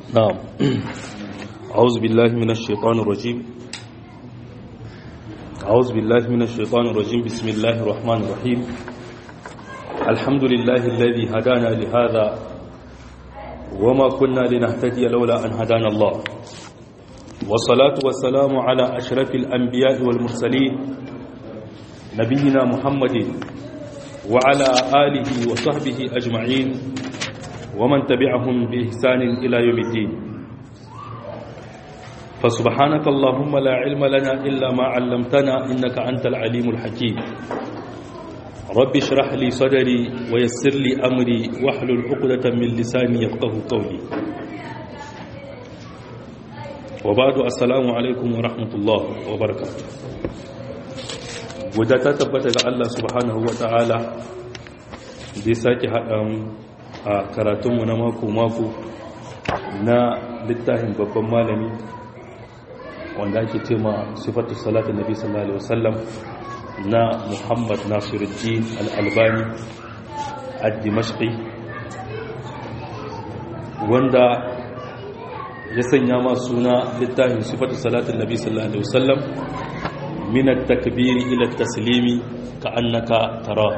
نعم أعوذ بالله من الشيطان الرجيم أعوذ بالله من الشيطان الرجيم بسم الله الرحمن الرحيم الحمد لله الذي هدانا لهذا وما كنا لنهتدي لولا أن هدانا الله والصلاة والسلام على أشرف الأنبياء والمرسلين نبينا محمد وعلى آله وصحبه أجمعين ومن تبعهم بإحسان إلى يوم الدين فسبحانك اللهم لا علم لنا إلا ما علمتنا إنك أنت العليم الحكيم رب اشرح لي صدري ويسر لي أمري واحلل عقدة من لساني يفقه قولي وبعد السلام عليكم ورحمة الله وبركاته wadda ta tabbata ga Allah subhanahu wa ta'ala da ya sake haɗa a karatunmu na mako-mako na littafin babban malami wanda ake ce ma sifatu salatu nabi sallallahu alaihi wasallam na muhammad nasiruddin al'albani al-dimashqi wanda ya sanya ma suna littafin sifatu salatu nabi sallallahu alaihi wasallam من التكبير إلى التسليم كأنك تراه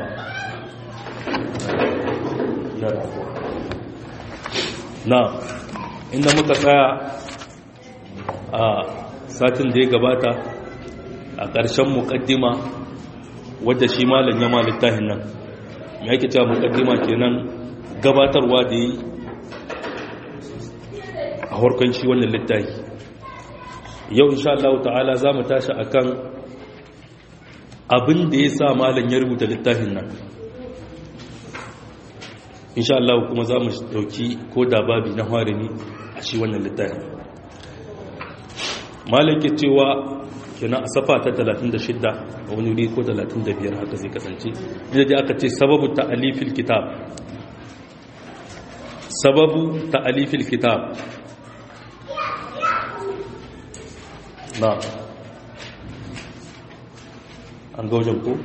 نعم inda muka tsaya a satin da ya gabata a ƙarshen muƙaddima wadda shi malam ya littafin nan ya ke cewa muƙaddima kenan gabatarwa da yi a harkar shi wannan littafi yau insha Allah ta'ala za mu tashi akan abin da ya sa malam ya rubuta littafin nan insha Allah kuma za mu dauki ko da babi na harini a shi wannan littafin malam ke cewa kina a safa ta 36 a wani wuri ko 35 haka zai kasance inda ji aka ce sababu ta'alifil kitab sababu ta'alifil kitab na an ga wajen ko?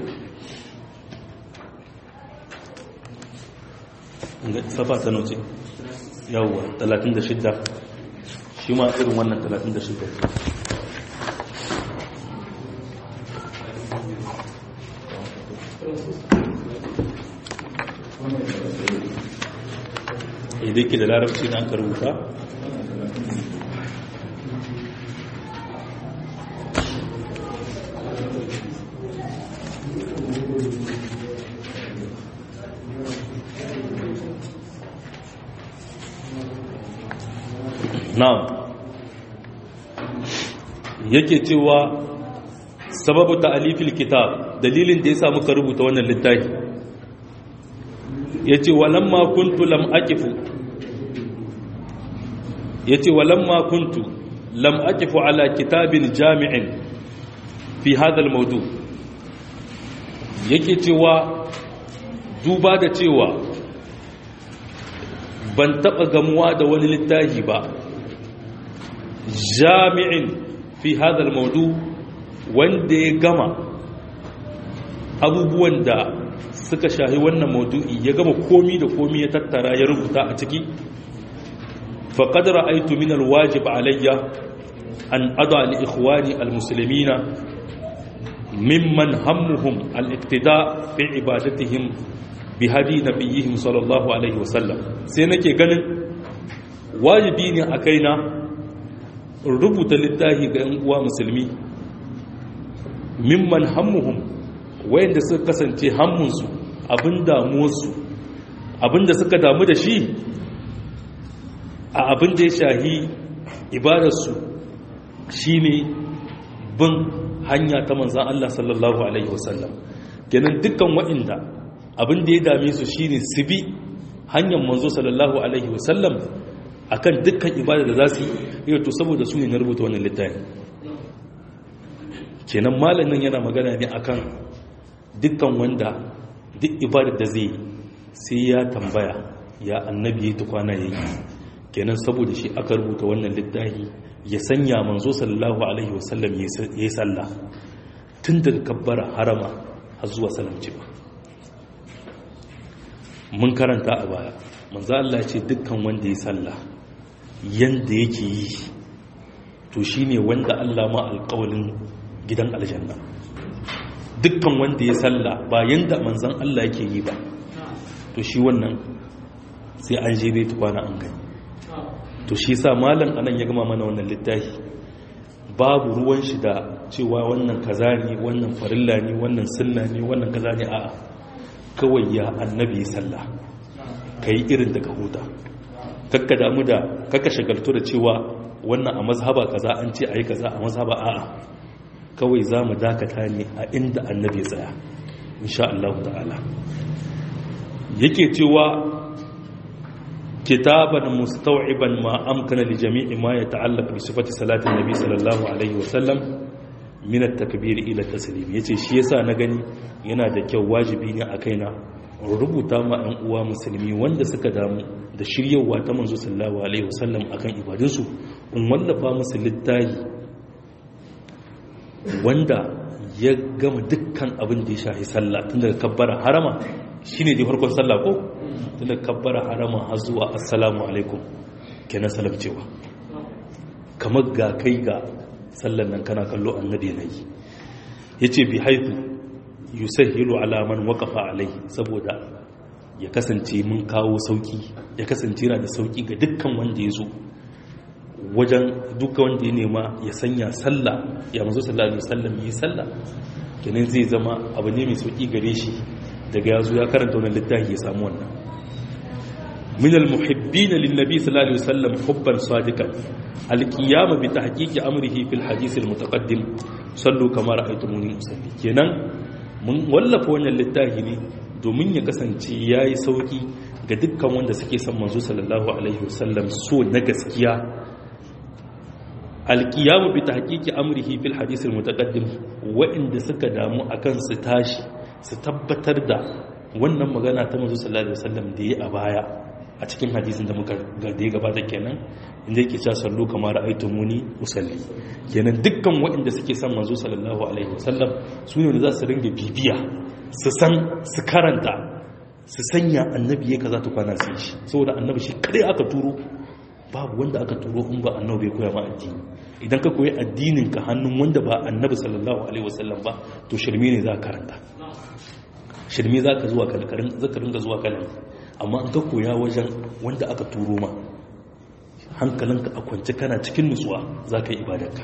safa ta nauce yawwa 36 shi ma irin wannan 36 idan ke da larabci na aka rubuta na'am yake cewa sababu ta'alifil kitab dalilin da yasa muka rubuta wannan littafi yace walamma kuntu lam aqifu yace walamma kuntu lam aqifu ala kitabin jami'in fi hadha al-mawdu yake cewa duba da cewa ban taba gamuwa da wani littafi ba jami'in fi hadal maudu wanda ya gama abubuwan da suka shahi wannan maudu'i ya gama komi da komi ya tattara ya rubuta a ciki faqad ra'aytu min alwajib alayya an ada li ikhwani almuslimina mimman hammuhum al-iqtida fi ibadatihim bi hadi nabiyihim sallallahu alaihi wasallam sai nake ganin wajibi ne a kaina rubuta littafi ga 'yan uwa musulmi mimman hammuhum wayanda suka kasance hammunsu abin damuwarsu abin da suka damu da shi a abin da ya shahi ibadarsu shine bin hanya ta manzan Allah sallallahu alaihi wasallam kenan dukkan wa'inda abin da ya dame su shine su bi hanyar manzo sallallahu alaihi wasallam akan dukkan ibada da za su yi yau to saboda su ne na rubuta wannan littafi kenan malamin yana magana ne akan dukkan wanda duk ibada da zai sai ya tambaya ya annabi ya tukwana ya yi kenan saboda shi aka rubuta wannan littafi ya sanya manzo sallallahu alaihi wasallam ya yi sallah tun daga kabbara harama har zuwa salamci ba mun karanta a baya manzo Allah ce dukkan wanda ya sallah yanda yake yi to shine wanda Allah ma alƙawalin gidan aljanna dukkan wanda ya salla ba yanda manzon Allah yake yi ba to shi wannan sai an je bai tukwana an gani to shi sa malam anan ya gama mana wannan littafi babu ruwan shi da cewa wannan kaza ne wannan farilla ne wannan sunna ne wannan kaza ne a'a kawai ya annabi sallah kai irin daga huta kakka damu da kakka shagaltu da cewa wannan a mazhaba kaza an ce ayi kaza a mazhaba a'a kawai za mu dakata ne a inda annabi tsaya insha Allah ta'ala yake cewa kitaban mustau'iban ma amkana li jami'i ma yata'allaq bi sifati salati nabi sallallahu alaihi wasallam min at-takbir ila taslim yace shi yasa na gani yana da kyau wajibi ne a kaina rubuta ma ɗan uwa musulmi wanda suka damu da shiryawa ta manzo sallallahu alaihi wasallam akan ibadunsu in wallafa musu littafi wanda ya gama dukkan abin da ya shafi sallah tun daga kabbara harama shine dai farkon sallah ko tun daga kabbara harama har zuwa assalamu alaikum kenan salam cewa kamar ga kai ga sallan nan kana kallo annabi yanayi yace bi haifu yusahhilu ala man waqafa alai saboda ya kasance mun kawo sauki ya kasance yana da sauki ga dukkan wanda ya zo wajen duka wanda ya nema ya sanya sallah ya mazo sallallahu alaihi wasallam yi sallah kenan zai zama abu ne mai sauki gare shi daga yazo ya karanta wannan littafi ya samu wannan min almuhibbin linnabi sallallahu alaihi wasallam hubban sadiqan alqiyam bi tahqiqi amrihi fil hadith almutaqaddim sallu kama ra'aytumuni usalli kenan mun wallafa wannan littafi ne domin ya kasance yayi sauki ga dukkan wanda suke son manzo sallallahu alaihi wasallam so na gaskiya alkiyamu bi tahqiqi amrihi fil hadith al mutaqaddim wa'inda suka damu akan su tashi su tabbatar da wannan magana ta manzo sallallahu alaihi wasallam da yi a baya a cikin hadisin da muka ga da ya gabata kenan inda yake cewa sallu kamar ra'aytumuni usalli kenan dukkan wa'inda suke son manzo sallallahu alaihi wasallam su ne za su ringa bibiya su san su karanta su sanya annabi ya kaza ta kwana su shi saboda annabi shi kadai aka turo babu wanda aka turo in ba annabi ya koya ma addini idan ka koyi addinin ka hannun wanda ba annabi sallallahu alaihi wasallam ba to shirme ne za ka karanta shirme za ka zuwa kalkarin za ka ringa zuwa kalan amma in ka koya wajen wanda aka turo ma hankalinka a kwance kana cikin nutsuwa za ka yi ibadarka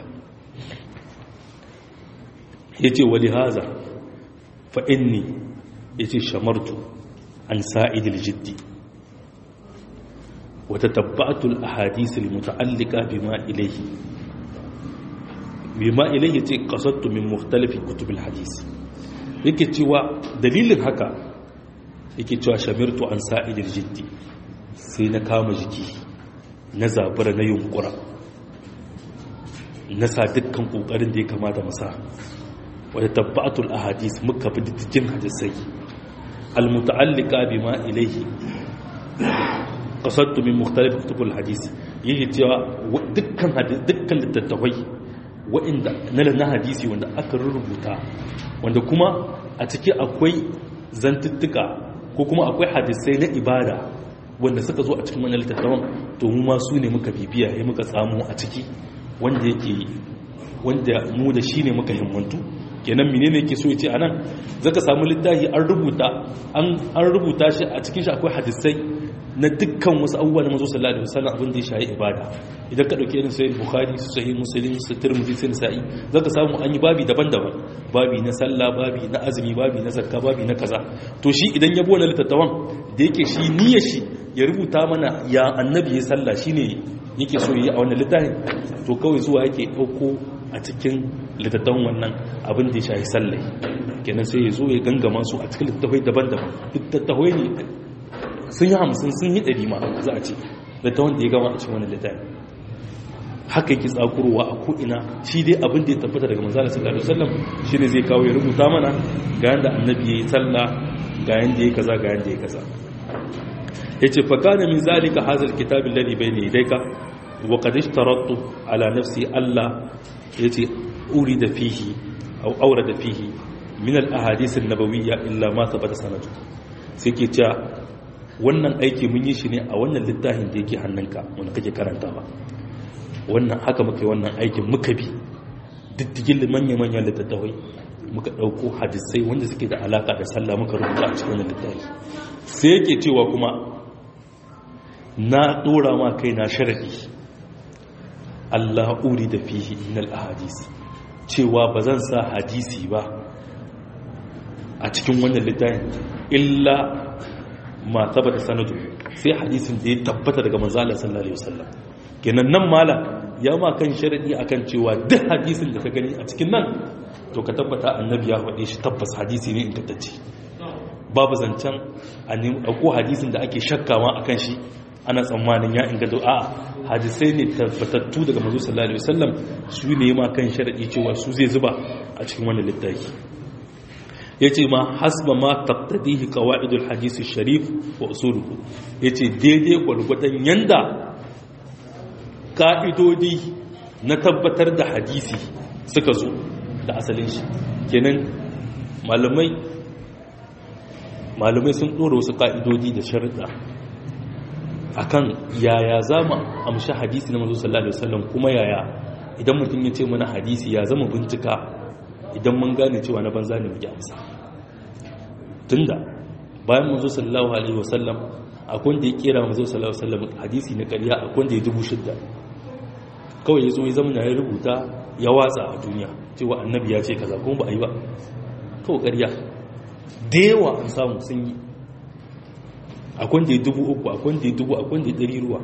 ya ce wali haza fa inni ya ce shamartu an sa'idil jiddi وتتبعت الأحاديث المتعلقة بما إليه بما إليه قصدت من مختلف كتب الحديث yake cewa dalilin haka yake cewa shamirtu an sa'idil jiddi sai na kama jiki na zabura na yunkura na sa dukkan kokarin da ya kamata masa wadda tabbatul ahadis muka bi diddigin hadisai al-muta'allika bima ilayhi kasattu min mukhtalif kutubul hadisi yake cewa dukkan dukkan littattafai wa'inda na na hadisi wanda aka rubuta wanda kuma a ciki akwai zantuttuka ko kuma akwai hadisai na ibada wanda suka zo a cikin wannan littattafan to mu ma su ne muka bibiya ya muka samu a ciki wanda yake wanda mu da shi ne muka himmantu kenan menene yake so ya ce anan zaka samu littafi an rubuta an rubuta shi a cikin shi akwai hadisai na dukkan wasu abubuwa na mazo sallallahu alaihi wasallam abin da ya shayi ibada idan ka dauke irin sahih bukhari su sahih muslim su tirmidhi su nisa'i zaka samu an yi babi daban-daban babi na sallah babi na azumi babi na zakka babi na kaza to shi idan ya bona litattawan da yake shi niyyar shi ya rubuta mana ya annabi ya sallah shine yake so yi a wannan littafin to kawai zuwa yake dauko a cikin litattawan wannan abin da ya shayi sallah kenan sai ya zo ya gangama su a cikin littattafai daban-daban littattafai ne sun yi hamsin sun yi ɗari ma za a ce da ta wanda ya gama a cikin wani littafi haka yake tsakurowa a ko'ina shi dai abin da ya tabbata daga manzana sallallahu alaihi wasallam shi ne zai kawo ya rubuta mana ga yanda annabi ya yi sallah ga yanda ya kaza ga yanda ya kaza ya ce fa kana min zalika hazal kitab alladhi bayna yadayka wa qad ishtaratu ala nafsi allah ya ce urida fihi aw awrada fihi min al ahadith an nabawiyya illa ma thabata sanadu sai ke cewa wannan aiki mun yi shi ne a wannan littafin da yake hannunka wanda kake karantawa wannan haka muka yi wannan aikin muka bi diddigin manya-manyan littattafai muka ɗauko hadisai wanda suke da alaka da sallah muka rubuta a cikin wannan littafi sai yake cewa kuma na ɗora ma kai na sharaɗi Allah uri da fihi inal ahadisi cewa ba zan sa hadisi ba a cikin wannan littafin illa ma tabbata sanadu sai hadisin da ya tabbata daga manzo Allah sallallahu alaihi wasallam kenan nan mala ya ma kan sharadi akan cewa duk hadisin da ka gani a cikin nan to ka tabbata annabi ya faɗe shi tabbas hadisi ne ingantacce babu zancen a ko hadisin da ake shakkawa akan shi ana tsammanin ya inganta a hadisai ne tabbatattu daga manzo sallallahu alaihi wasallam su ne ma kan sharadi cewa su zai zuba a cikin wannan littafi yace ma hasba ma taqtadihi qawaidul hadith sharif wa usuluhu yace daidai gwargwadon yanda ka'idodi na tabbatar da hadisi suka zo da asalin shi kenan malamai malamai sun dora wasu ka'idodi da sharuɗa akan yaya za mu amshi hadisi na manzo sallallahu alaihi wasallam kuma yaya idan mutum ya ce mana hadisi ya zama bincika idan mun gane cewa na banza ne muke amsa tunda bayan manzo sallallahu alaihi wasallam akwai da ya kera manzo sallallahu alaihi wasallam hadisi na ƙarya akwai da ya dubu shidda kawai ya zo ya zama ya rubuta ya watsa a duniya cewa annabi ya ce kaza kuma ba a yi ba kawai ƙarya da yawa an samu sun yi akwai da ya dubu uku akwai da ya dubu akwai da ya ɗari ruwa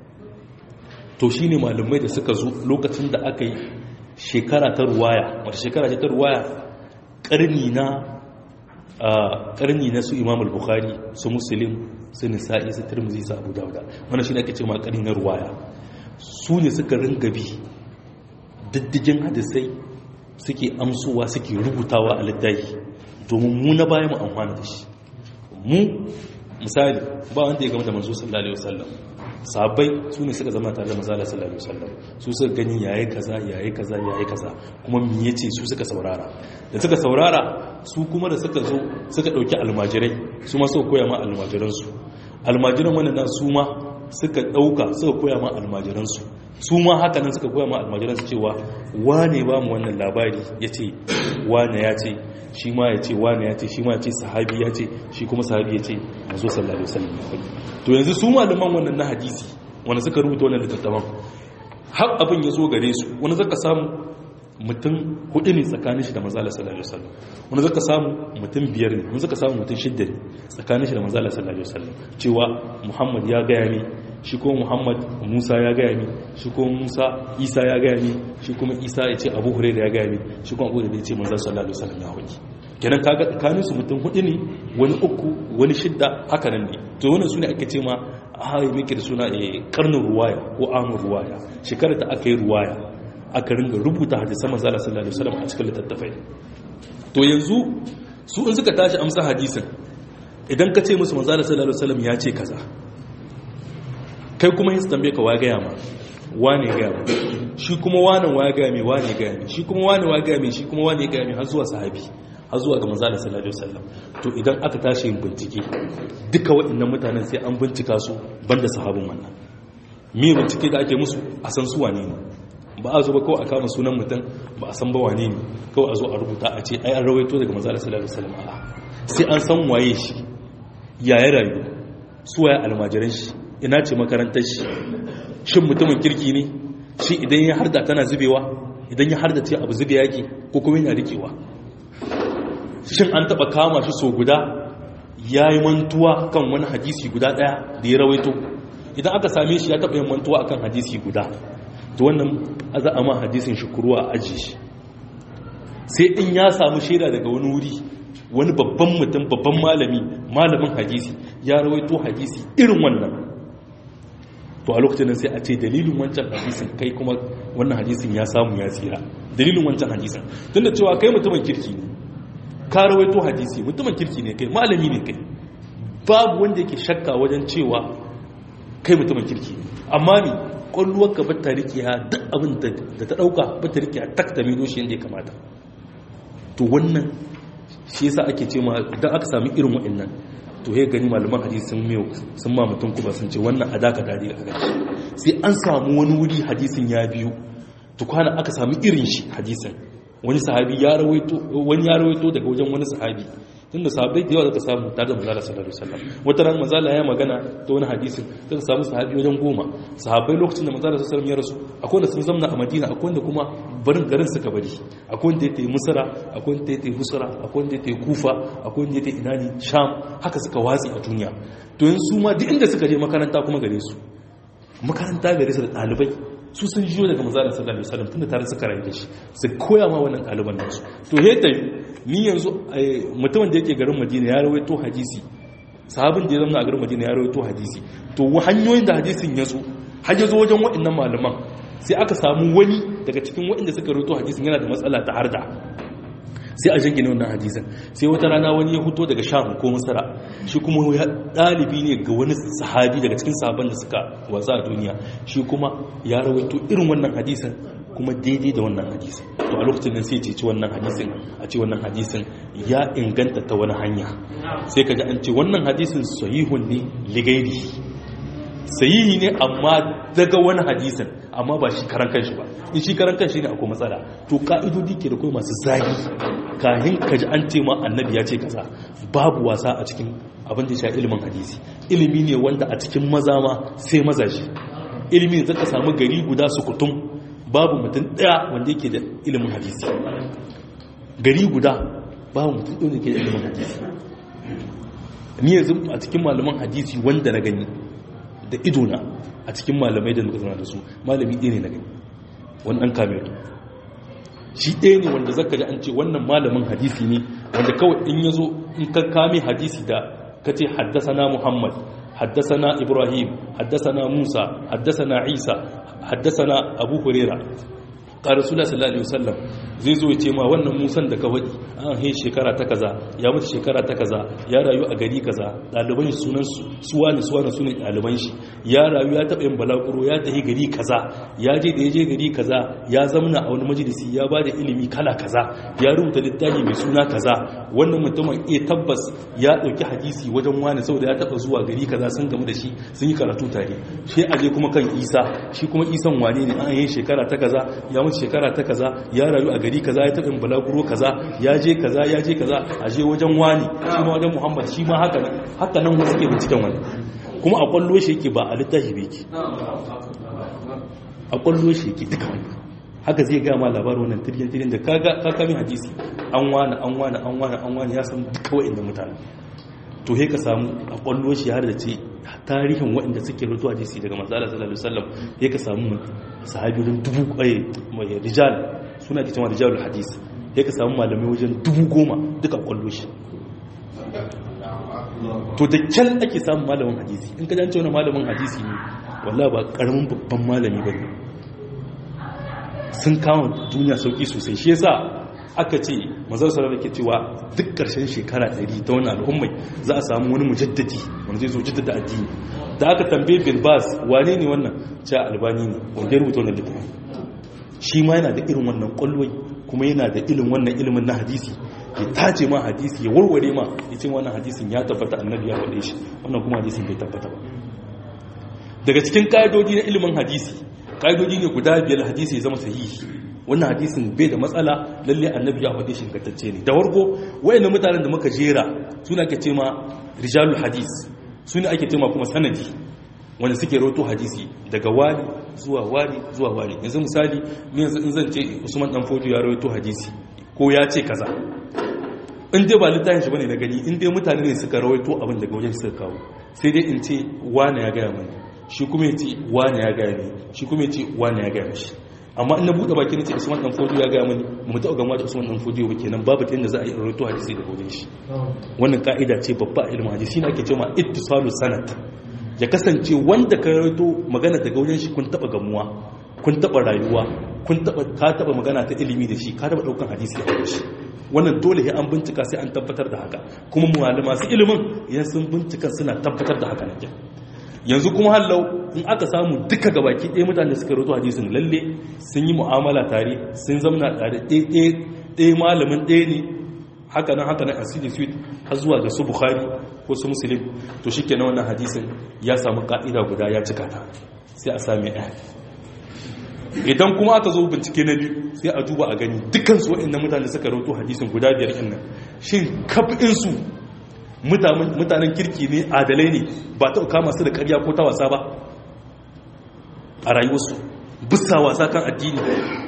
to shi ne malamai da suka zo lokacin da aka yi shekara ta ruwaya wata shekara ta ruwaya ƙarni na ƙarni na su imam al-bukhari su muslim su nisa'i su tirmizi su abu dauda wannan shi ne ake ce ma ƙarni na ruwaya su ne suka ringa bi diddigin hadisai suke amsowa suke rubutawa a littafi domin mu na baya mu amfana da shi mu misali ba wanda ya gama da manzo sallallahu alaihi wasallam sabai su ne suka zama tare da manzo sallallahu alaihi wasallam su suka gani yayi kaza yayi kaza yayi kaza kuma me yace su suka saurara da suka saurara su kuma da suka zo suka dauki almajirai su ma suka koya ma almajiran su almajiran wannan na su ma suka dauka suka koya ma almajiran su su ma haka nan suka koya ma almajiran su cewa wane ba mu wannan labari yace wane ya ce shi ma ya ce wane ya ce shi ma ya ce sahabi ya ce shi kuma sahabi ya ce mazo sallallahu alaihi wasallam to yanzu su malaman wannan na hadisi wanda suka rubuta wannan littattafan har abin ya zo gare su wani zaka samu mutum hudu ne tsakanin shi da manzala sallallahu alaihi wasallam wani zaka samu mutum biyar ne wani zaka samu mutum shidda ne tsakanin shi da manzala sallallahu alaihi wasallam cewa muhammad ya gaya ne shi ko muhammad musa ya gaya ne shi ko musa isa ya gaya ne shi kuma isa ya ce abu hurairah ya gaya ne shi kuma abu da ya ce manzala sallallahu alaihi wasallam ya hoki kenan kaga tsakanin su mutum hudu ne wani uku wani shidda haka nan ne to wannan sune ake ce ma a miki da suna karnin ruwaya ko amin ruwaya shekarar da aka yi ruwaya aka ringa rubuta hadisan manzo Allah sallallahu alaihi wasallam a cikin littattafai to yanzu su in suka tashi amsa hadisin idan ka ce musu manzo Allah sallallahu alaihi wasallam ya ce kaza kai kuma yin tambaye ka waya ma wane ga ma shi kuma wane waya ga mai wane ga mai shi kuma wane waya ga mai shi kuma wane ga mai har zuwa sahabi har zuwa ga manzo Allah sallallahu alaihi wasallam to idan aka tashi yin bincike duka waɗannan mutanen sai an bincika su banda sahabin wannan me bincike da ake musu a san su wane ne ba a zo ba kawai a kama sunan mutum ba a san ba wane ne kawai a zo a rubuta a ce ai an rawaito daga manzo Allah sallallahu alaihi wasallam a'a sai an san waye shi yaya rayu su waye almajiran shi ina ce makarantar shi shin mutumin kirki ne shi idan ya harda tana zubewa idan ya harda ce abu zube yake ko kuma yana rikewa shin an taba kama shi so guda ya yi mantuwa kan wani hadisi guda daya da ya rawaito idan aka same shi ya taba yin mantuwa akan hadisi guda to wannan za a ma hadisin shi kuruwa a aji shi sai in ya samu shaida daga wani wuri wani babban mutum babban malami malamin hadisi ya rawaito hadisi irin wannan to a lokacin nan sai a ce dalilin wancan hadisin kai kuma wannan hadisin ya samu ya tsira dalilin wancan hadisin tunda cewa kai mutumin kirki ne ka rawaito hadisi mutumin kirki ne kai malami ne kai babu wanda yake shakka wajen cewa kai mutumin kirki ne amma ni kwalluwar ka bata rikiya duk abin da ta dauka bata rikiya tak ta mido shi yadda ya kamata to wannan shi yasa ake ce ma idan aka sami irin wa'annan to he gani malaman hadisi sun miyo sun ma mutum kuma sun ce wannan adaka dadi a gaci sai an samu wani wuri hadisin ya biyu tukwana aka samu irin shi hadisin wani sahabi ya rawaito wani ya rawaito daga wajen wani sahabi tunda sahabbai da yawa zaka samu tare da manzala sallallahu alaihi wasallam wata ran manzala ya magana ta wani hadisin zaka samu sahabi wajen goma sahabbai lokacin da manzala sallallahu alaihi wasallam ya rasu akwai wanda sun zamna a Madina akwai wanda kuma barin garin suka bari akwai wanda yake Misra akwai wanda yake Husra akwai wanda yake Kufa akwai wanda yake Inani Sham haka suka watsi a duniya to yanzu ma duk inda suka je makaranta kuma gare su makaranta gare su da ɗalibai su sun jiyo daga mazalar sallallahu alaihi wasallam tunda tare suka rayu da shi su koya ma wannan ɗaliban nasu to heta ni yanzu mutumin da yake garin madina ya rawaito hadisi sahabin da ya zama a garin madina ya rawaito hadisi to hanyoyin da hadisin ya zo har ya zo wajen waɗannan malaman sai aka samu wani daga cikin waɗanda suka rawaito hadisin yana da matsala ta harda sai a jingine wannan hadisin sai wata rana wani ya huto daga sham ko masara shi kuma ya dalibi ne ga wani sahabi daga cikin sahabban da suka watsa a duniya shi kuma ya rawaito irin wannan hadisin kuma daidai da wannan hadisin to a lokacin nan sai ce wannan hadisin a ce wannan hadisin ya inganta ta wani hanya sai ka ji an ce wannan hadisin sahihun ne ligairi sahihi ne amma daga wani hadisin amma ba shi karan kanshi ba in shi karan kanshi ne akwai matsala to ka'idodi ke da kuma masu zagi kahin ka ji an ce ma annabi ya ce kaza babu wasa a cikin abin da ya sha ilimin hadisi ilimi ne wanda a cikin maza ma sai maza shi ilimi ne zaka samu gari guda su kutum babu mutum daya wanda yake da ilimin hadisi gari guda babu mutum ɗaya da ke da ilimin hadisi ni yanzu a cikin malaman hadisi wanda na gani da idona a cikin malamai da nuka da su malami ɗaya ne na gani wani ɗan kameru shi ɗaya ne wanda zaka ji an ce wannan malamin hadisi ne wanda kawai in ya zo in ka kame hadisi da ka ce haddasana muhammad haddasana ibrahim haddasana musa haddasana isa haddasana abu hurera ka rasulullah sallallahu alaihi wasallam zai zo ya ce ma wannan musan da ka wadi an he shekara ta kaza ya mutu shekara ta kaza ya rayu a gari kaza ɗaliban shi sunan suwa ne suwa ne sunan ɗaliban shi ya rayu ya taɓa yin balaguro ya tafi gari kaza ya je da ya je gari kaza ya zamna a wani majalisi ya ba da ilimi kala kaza ya rubuta littafi mai suna kaza wannan mutumin iya tabbas ya ɗauki hadisi wajen wani saboda ya taɓa zuwa gari kaza sun gamu da shi sun yi karatu tare shi aje kuma kan isa shi kuma isan wane ne an yi shekara ta kaza ya mutu shekara ta kaza ya rayu a gari kaza ya taɓa balaguro kaza ya je kaza ya je kaza a je wajen wani shi ma wajen muhammad shi ma haka nan haka nan wasu ke binciken wani kuma a kwallo shi yake ba a littafi bai ke a kwallo shi yake duka wani haka zai gama labarin wannan tiryan-tiryan da kakamin hadisi an wani an wani an wani an wani ya san duka wa'inda mutane to he ka samu a kwallo shi har da ce tarihin waɗanda suke rutu hadisi daga matsala sallallahu alaihi wasallam he ka samu sahabi wajen dubu kwaye mai rijal suna ke cewa rijalul hadis he ka samu malamai wajen dubu goma duka kwallo shi to da kyan ake samun malamin hadisi in ka jance wani malamin hadisi ne walla ba karamin babban malami ba ne sun kama duniya sauki sosai shi yasa aka ce mazar sarar ke cewa duk ƙarshen shekara 100 ta wani al'ummai za a samu wani mujaddadi wanda zai zo jaddada addini da aka tambaye bin bas wane ne wannan cewa albani ne wanda ya rubuta wannan littafin shi ma yana da irin wannan kwallon kuma yana da ilimin wannan ilimin na hadisi ya tace ma hadisi ya warware ma ya ce wannan hadisin ya tabbata annabi ya faɗe shi wannan kuma hadisin bai tabbata ba daga cikin ƙa'idodi na ilimin hadisi ƙa'idodi ne guda biyar hadisi ya zama sahihi wannan hadisin bai da matsala lalle annabi ya faɗe shi ingantacce ne da warko wayannan mutanen da muka jera suna ake ce ma rijalul hadis suna ake ce ma kuma sanadi wanda suke roto hadisi daga wani zuwa wani zuwa wani yanzu misali ni yanzu in zan ce usman dan fojo ya rawaito hadisi ko ya ce kaza in dai ba littafin shi bane na gani in dai mutane ne suka rawaito abin daga wajen suka kawo sai dai in ce wani ya gaya mani shi kuma ya ce wani ya gaya ni shi kuma ya ce wani ya gaya mishi amma in na buɗe baki na ce usman dan fojo ya gaya mani mu taɓa gama da usman dan fojo ba kenan babu ta yadda za a yi rawaito hadisi daga wajen shi wannan ka'ida ce babba a ilimin hadisi na ake cewa ittisalu sanad ya kasance wanda ka rawaito magana daga wajen shi kun taɓa gamuwa kun taɓa rayuwa kun taɓa ka taɓa magana ta ilimi da shi ka taɓa ɗaukan hadisi a shi wannan dole ya an bincika sai an tabbatar da haka kuma muhalli masu ilimin idan sun bincika suna tabbatar da haka nake yanzu kuma hallau in aka samu duka gabaki ɗaya mutane suka roto hadisin lalle sun yi mu'amala tare sun zamna tare ɗaya malamin ɗaya ne haka nan haka nan asili suite har zuwa ga su bukhari ko su musulun to shi kenan wannan hadisin ya samu ka'ida guda ya cika ta sai a sami ɗaya idan kuma aka zo bincike na biyu sai a duba a gani dukansu waɗannan mutane suka rauto hadisin guda biyar ɗin nan shin kafinsu mutanen kirki ne adalai ne ba ta kama su da ƙarya ko ta wasa ba a rayuwarsu bisa wasa kan addini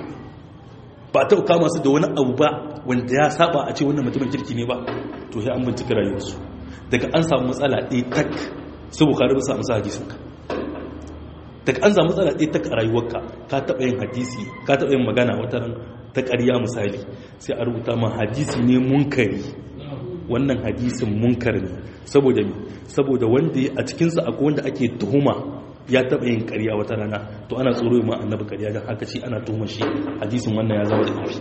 ba ta kama su da wani abu ba wanda ya saba a ce wannan mutumin kirki ne ba to ya an bincika rayuwarsu daga an samu matsala ɗaya tak su bukari ba samu sa hadisinka daga an samu matsala ɗaya tak a rayuwarka ka taɓa yin hadisi ka taɓa yin magana wata ran ta ƙarya misali sai a rubuta ma hadisi ne munkari wannan hadisin munkar ne saboda me saboda wanda a cikinsa akwai wanda ake tuhuma ya taɓa yin ƙarya wata rana to ana tsoro ma annabi ƙarya don haka ce ana tuhuma shi hadisin wannan ya zama da ƙarfi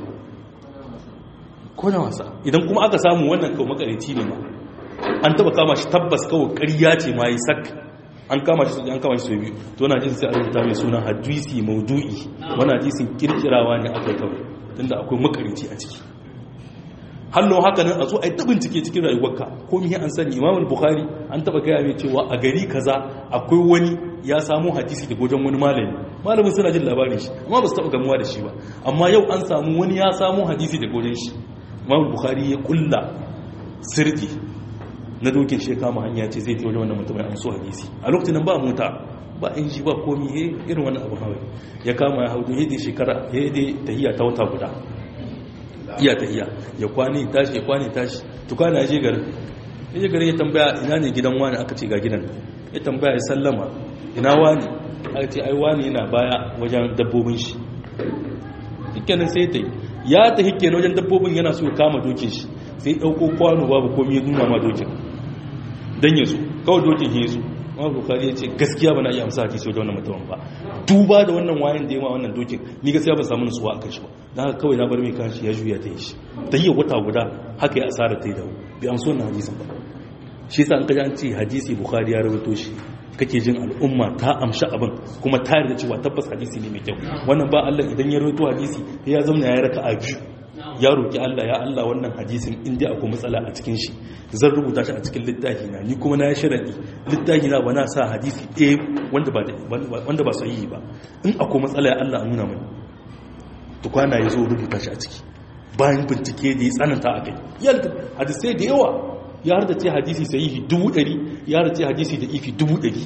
ko na wasa idan kuma aka samu wannan kawai makarici ne ma an taɓa kama shi tabbas kawai ƙarya ce ma yi sak an kama shi an kama shi sau biyu to na jin sai a rubuta mai suna hadisi maudu'i wani hadisin kirkirawa ne aka kawai tunda akwai makarici a ciki hallo haka nan a zo a yi ta bincike cikin rayuwarka ko mihi an sani imam bukhari an taba gaya mai cewa a gari kaza akwai wani ya samu hadisi da gojen wani malami malamin suna jin labarin shi amma ba su taba gamuwa da shi ba amma yau an samu wani ya samu hadisi da gojen shi imam bukhari ya kulla sirdi na dokin shi kama hanya ce zai wajen wannan mutumin an so hadisi a lokacin nan ba mota ba in shi ba komi he irin wannan abu hawa ya kama ya haudu yadda shekara yadda tahiya ta wata guda iya tahiya ya kwani tashi ya kwani tashi tukana ya je garin ya je garin ya tambaya ina ne gidan wani aka ce ga gidan ya tambaya ya sallama ina wani aka ce ai wani yana baya wajen dabbobin shi hikkenin sai ta yi ya ta hikke wajen dabbobin yana so ya kama dokin shi sai ɗauko kwano babu komi ya nuna ma dokin don ya so kawai dokin ya so ma bukari ya ce gaskiya ba na iya amsa hadisi wajen wannan mutumin ba duba da wannan wayan da ya ma wannan dokin ni gaskiya ba samu nutsuwa a kan shi ba na haka kawai na bar mai kashi ya juya ta yi shi ta yi wata guda haka ya asara ta yi dawo bi amsa wannan hadisin ba shi yasa an kaji an ce hadisi bukari ya rawaito shi kake jin al'umma ta amshi abin kuma ta yarda cewa tabbas hadisi ne mai kyau wannan ba Allah idan ya rawaito hadisi ya zama ya raka a biyu ya roki Allah ya Allah wannan hadisin in dai akwai matsala a cikin shi zan rubuta shi a cikin littafi na ni kuma na ya sharadi littafi na ba na sa hadisi ɗaya wanda ba wanda ba sahihi ba in akwai matsala ya Allah nuna mani to kwana ya zo rubuta shi a ciki bayan bincike da ya tsananta a kai yalda hadisai da yawa ya har da ce hadisi sahihi dubu ɗari ya har da ce hadisi da ifi dubu ɗari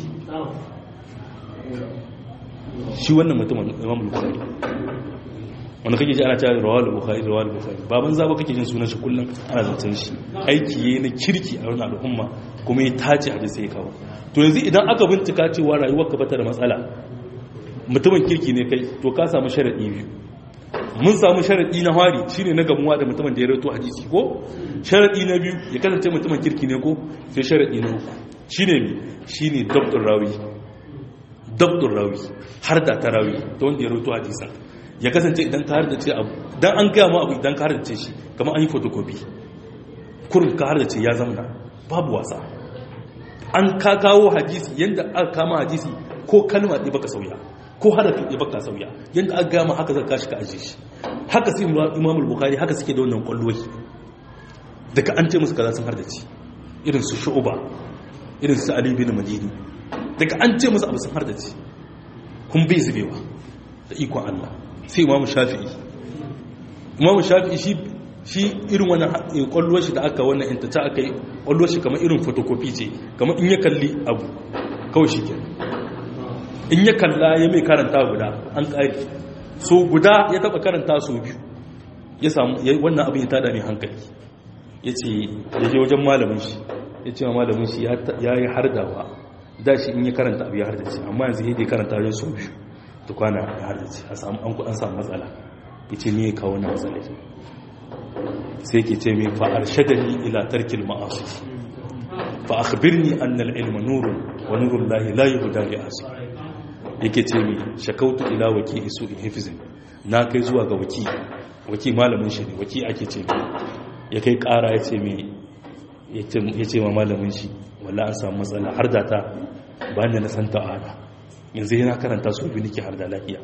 shi wannan mutumin imam bukhari wanda kake ji ana cewa rawal bukhari rawal bukhari baban zaba kake jin sunan shi kullum ana zancen shi aiki yayi na kirki a wannan al'umma kuma ya tace hadisi ya kawo to yanzu idan aka bincika cewa rayuwar ka bata da matsala mutumin kirki ne kai to ka samu sharadi biyu mun samu sharadi na hari shine na gamuwa da mutumin da ya rawaito hadisi ko sharadi na biyu ya kasance mutumin kirki ne ko sai sharadi na uku shine mi shine dabdur rawi dabdur rawi har da ta rawi ta wanda ya rawaito hadisan ya kasance idan ka har da ce abu dan an gaya ma abu idan ka har da ce shi kamar an yi photocopy kurin ka har da ce ya zamana babu wasa an ka kawo hadisi yanda aka kama hadisi ko kalma ɗaya baka sauya ko harafi ɗaya baka sauya yanda aka gaya ma haka zaka kashi ka aje shi haka sai imam al-bukhari haka suke da wannan kwalloyi daga an ce musu kaza sun har da ci irin su shu'uba irin su ali bin madini daga an ce musu abu sun har da ci kun bai zubewa da ikon Allah sai imamu shafi'i imamu shafi'i shi shi irin wannan kwallo shi da aka wannan inta ta aka yi kwallo shi kamar irin photocopy ce kamar in ya kalli abu kawai shi ke in ya kalla ya mai karanta guda an ƙari so guda ya taɓa karanta so biyu ya samu wannan abin ya tada mai hankali ya ce ya je wajen malamin shi ya ce wa malamin shi ya yi hardawa da shi in ya karanta abu ya hardace amma yanzu ya karanta wajen so biyu tukwana ya hardace a samu an samu matsala ya ce ne ya kawo na matsala sai ke ce mai fa'ar shadani ila tarkil ma'asu fa akhbirni annal ilma nurun wa nurun lahi la yuhda li asu yake ce mai shakautu ila waki isu in hifzin na kai zuwa ga waki waki malamin shi ne waki ake ce ya kai kara ya ce mai ya ce ma malamin shi walla an samu matsala har da ta ba da na santa ana yanzu yana karanta su biyu nake har da lafiya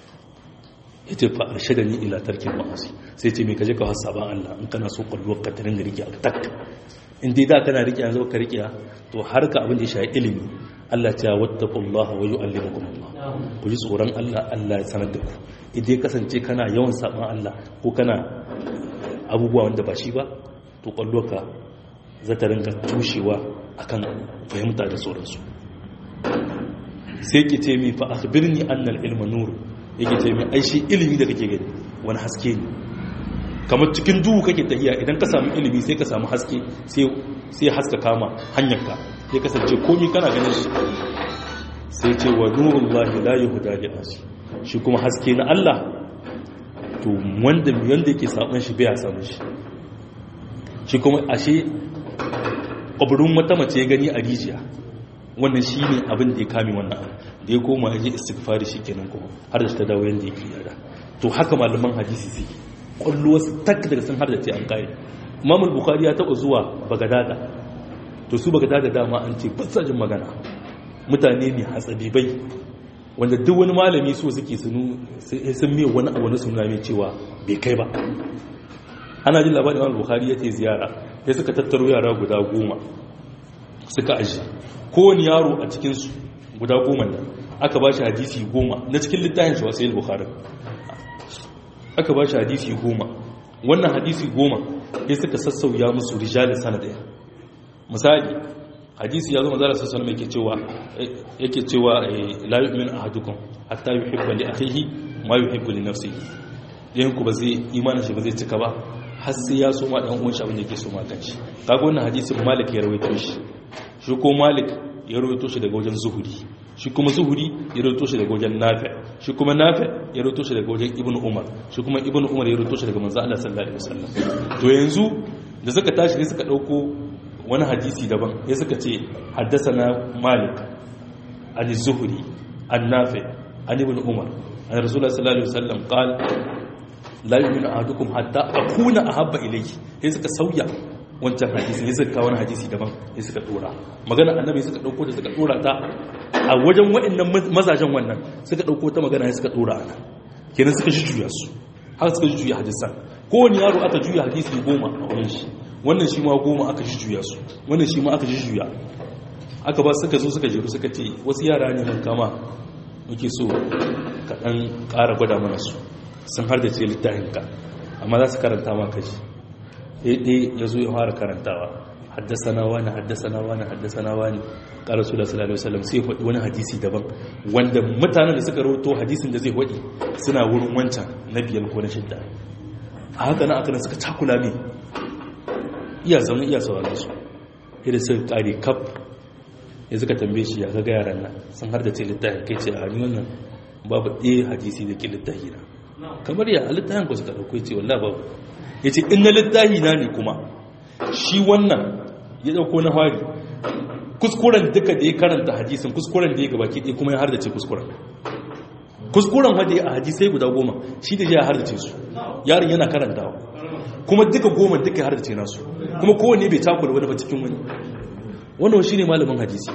ya ce fa'ar shada ni ila tarkin ma'asi sai ce mai kaje ka wasa ba Allah in kana so kwallo ka tarin da rike a tak in dai da kana riƙe yanzu ka riƙe to har ka abin da ya shafi ilimi Allah ta wattaqullaha wa yu'allimukum Allah ku ji tsoron Allah Allah ya sanar da ku idan kasance kana yawan saban Allah ko kana abubuwa wanda ba shi ba to kwalloka za ta rinka tushewa akan fahimta da sauransu sai ki ce mi fa akhbirni anna al-ilma nur yake ce mi ai shi ilimi da kake gani wani haske ne kamar cikin duhu kake tahiya idan ka samu ilimi sai ka samu haske sai sai haska kama hanyarka sai kasance komai kana ganin shi sai ce wa nurullahi la yuhda li asi shi kuma haske na Allah to wanda wanda yake saban shi bai samu shi shi kuma ashe ƙwabirin wata mace ya gani a rijiya wannan shi ne abin da ya kame wannan abu da ya koma ya je istighfari shi kenan kuma har da ta dawo yadda yake yada to haka malaman hadisi sai ƙwallo wasu tak daga sun har da ce an kare imamul bukhari ya taɓa zuwa bagadada to su bagadada dama an ce ba jin magana mutane ne hatsabibai wanda duk wani malami so suke sun mai wani abu na suna mai cewa bai kai ba ana jin labarin imam bukhari ya ce ziyara ya suka tattaro yara guda goma suka aji kowane yaro a cikinsu guda goma da aka ba shi hadisi goma na cikin littafin shi wasu bukhari aka ba shi hadisi goma wannan hadisi goma ya suka sassauya musu rijalin sanadaya misali hadisi ya zo mazara sassan mai ke cewa yake cewa la yu'min ahadukum hatta yuhibba li akhihi ma yuhibbu li nafsihi yayin ku ba zai imanin shi ba zai cika ba har sai ya soma dan uwan shi abin da yake soma kanshi kaga wannan hadisin Malik ya rawaito shi shi ko Malik ya rawaito shi daga wajen Zuhuri shi kuma Zuhuri ya rawaito shi daga wajen Nafi shi kuma Nafi ya rawaito shi daga wajen Ibn Umar shi kuma Ibn Umar ya rawaito shi daga manzo Allah sallallahu alaihi wasallam to yanzu da suka tashi ne suka dauko wani hadisi daban ya suka ce haddasana Malik an Zuhuri an Nafi an Ibn Umar an Rasulullah sallallahu alaihi wasallam qala la yu'minu ahadukum hatta akuna ahabba ilayhi sai suka sauya wancan hadisi ne suka kawo wani hadisi daban sai suka dora magana annabi suka dauko da suka dora ta a wajen waɗannan mazajen wannan suka dauko ta magana sai suka dora ana kenan suka juya su har suka juya hadisan kowane yaro aka juya hadisi goma a wurin shi wannan shi ma goma aka juya su wannan shi ma aka juya aka ba suka zo suka jeru suka ce wasu yara ne mun kama muke so ka dan ƙara gwada mana su sun har da ce littafinka amma za su karanta ma kaji ɗaya ya zo ya fara karantawa haddasana wani haddasana wani haddasana wani ƙara su da sallallahu alaihi sai faɗi wani hadisi daban wanda mutanen da suka rahoto hadisin da zai faɗi suna wurin wancan na biyar ko na shidda a haka na akanan suka cakula mai iya zaune iya sauraron su yadda suka ƙare kaf ya suka tambaye shi ya ga yaran nan sun har da ce littafin kai ce a ni wannan babu ɗaya hadisi da ke littafi na kamar ya littafin ku suka dauko ce wallahi babu yace in na littafi na ne kuma shi wannan ya dauko na fari kuskuren duka da ya karanta hadisin kuskuren da ya gabaki ɗaya kuma ya hardace kuskuren kuskuren wanda ya a hadisai guda goma shi da ya hardace su yaron yana karantawa kuma duka goma duka ya hardace nasu kuma kowanne bai takula wani ba cikin wani wannan shi ne malamin hadisi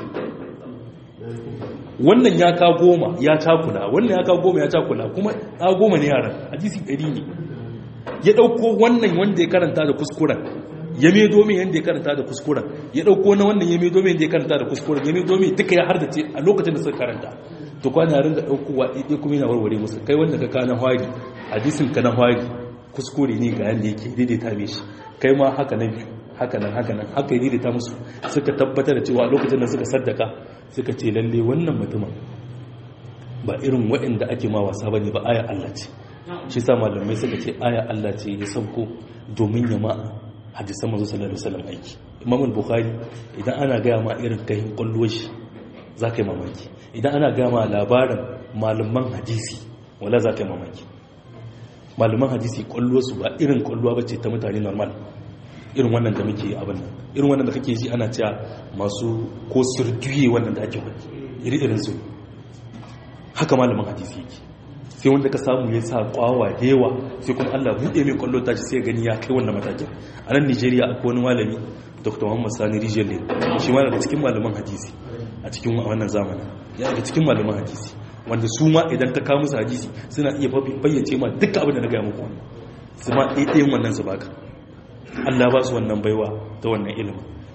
wannan ya ka goma ya takula wannan ya ka goma ya takula kuma a goma ne yaran hadisi ɗari ne ya ɗauko wannan wanda ya karanta da kuskuren ya mai domin yadda ya karanta da kuskuren ya ɗauko na wannan ya mai domin yadda ya karanta da kuskuren ya mai domin duka ya hardace a lokacin da suka karanta to kwana yarin da ɗaukowa ɗaiɗai kuma yana warware musu kai wanda ka ka na hwari hadisin ka na hwari kuskure ne ga yadda yake daidaita mai shi kai ma haka na biyu haka nan haka nan haka yi daidaita musu suka tabbatar da cewa lokacin da suka saddaka suka ce lalle wannan mutumin ba irin waɗanda ake ma wasa ba ne ba aya Allah ce shi sa malamai suka ce aya Allah ce ya sauko domin ya ma hadisan mazu sallallahu alaihi wasallam aiki imam al-bukhari idan ana gaya ma irin kai kwallo shi za ka yi mamaki idan ana gaya ma labarin malaman hadisi wala za ka yi mamaki malaman hadisi kwallo su ba irin kwallo ba ce ta mutane normal irin wannan da muke abin nan irin wannan da kake ji ana cewa masu ko sirduye wannan da ake wani iri-irin su haka malamin hadisi yake sai wanda ka samu ya sa kwawa da yawa sai kuma Allah buɗe mai kwallo tashi sai gani ya kai wannan matakin a nan Nigeria akwai wani malami Dr. Muhammad Sani Rijelle shi ma daga cikin malaman hadisi a cikin wannan zamanin ya daga cikin malaman hadisi wanda su ma idan ka kawo musu hadisi suna iya bayyace ma duk abin da na gaya muku su ma ɗaiɗayin wannan su baka Allah ba su wannan baiwa ta wannan ilimin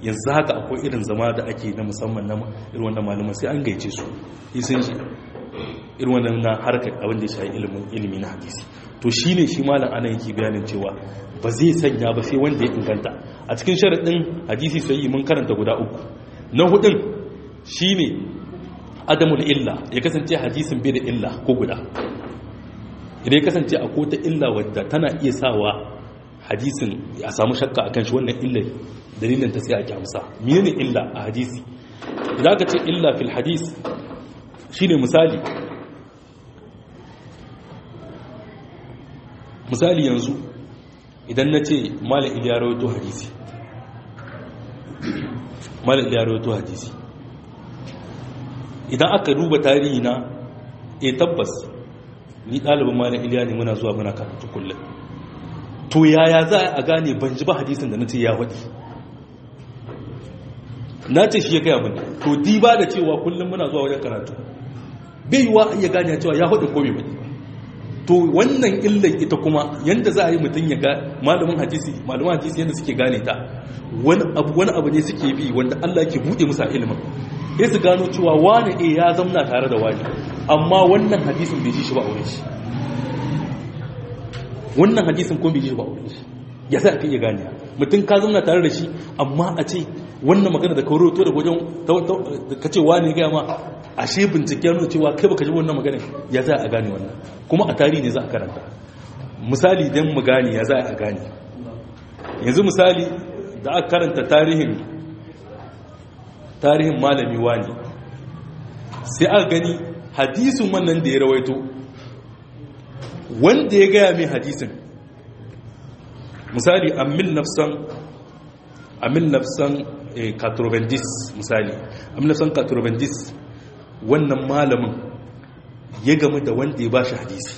yanzu haka akwai irin zama da ake na musamman na irin wannan malaman sai an gaice su isin shi irin wannan na harkar abin da ya shayi ilimin ilimi na hadisi to shine shi malam ana yake bayanin cewa ba zai sanya ba sai wanda ya inganta a cikin sharaɗin hadisi sai mun karanta guda uku na hudun shine adamul illa ya kasance hadisin bai da illa ko guda idan ya kasance a kota illa wadda tana iya sawa hadisin a samu shakka a kan shi wannan illai dalilin ta sai a kyamsa menene illa a hadisi idan aka ce illa fil hadis shine misali misali yanzu idan na ce malam iliya rawaito hadisi malam iliya rawaito hadisi idan aka duba tarihi na e tabbas ni ɗalibin malam iliya ne muna zuwa muna karatu kullum to yaya za a gane ban ji ba hadisin da na ce ya waɗi na ce shi ya gaya mini to di ba da cewa kullum muna zuwa wajen karatu bai yiwa iya gane cewa ya waɗi ko bai waɗi to wannan illan ita kuma yanda za a yi mutum ya ga malamin hadisi malamin hadisi yadda suke gane ta wani abu wani abu ne suke bi wanda Allah ke buɗe musa ilimin sai su gano cewa wani e ya zamna tare da wani amma wannan hadisin bai ji shi ba a wurin shi wannan hadisin ko bai ji shi ba a wurin shi ya sai aka iya gane mutum ka zamna tare da shi amma a ce wannan magana da ka roto da wajen ka ce wani ya gaya ma ashe bincike nuna cewa kai baka ji wannan magana ya za a gane wannan kuma a tarihi ne za a karanta misali don mu gane ya za a gane yanzu misali da aka karanta tarihin tarihin malami wani sai aka gani hadisin wannan da ya rawaito wanda ya gaya mai hadisin misali amil nafsan amil nafsan katrobendis misali amil nafsan katrobendis wannan malamin ya gama da wanda ya ba shi hadisi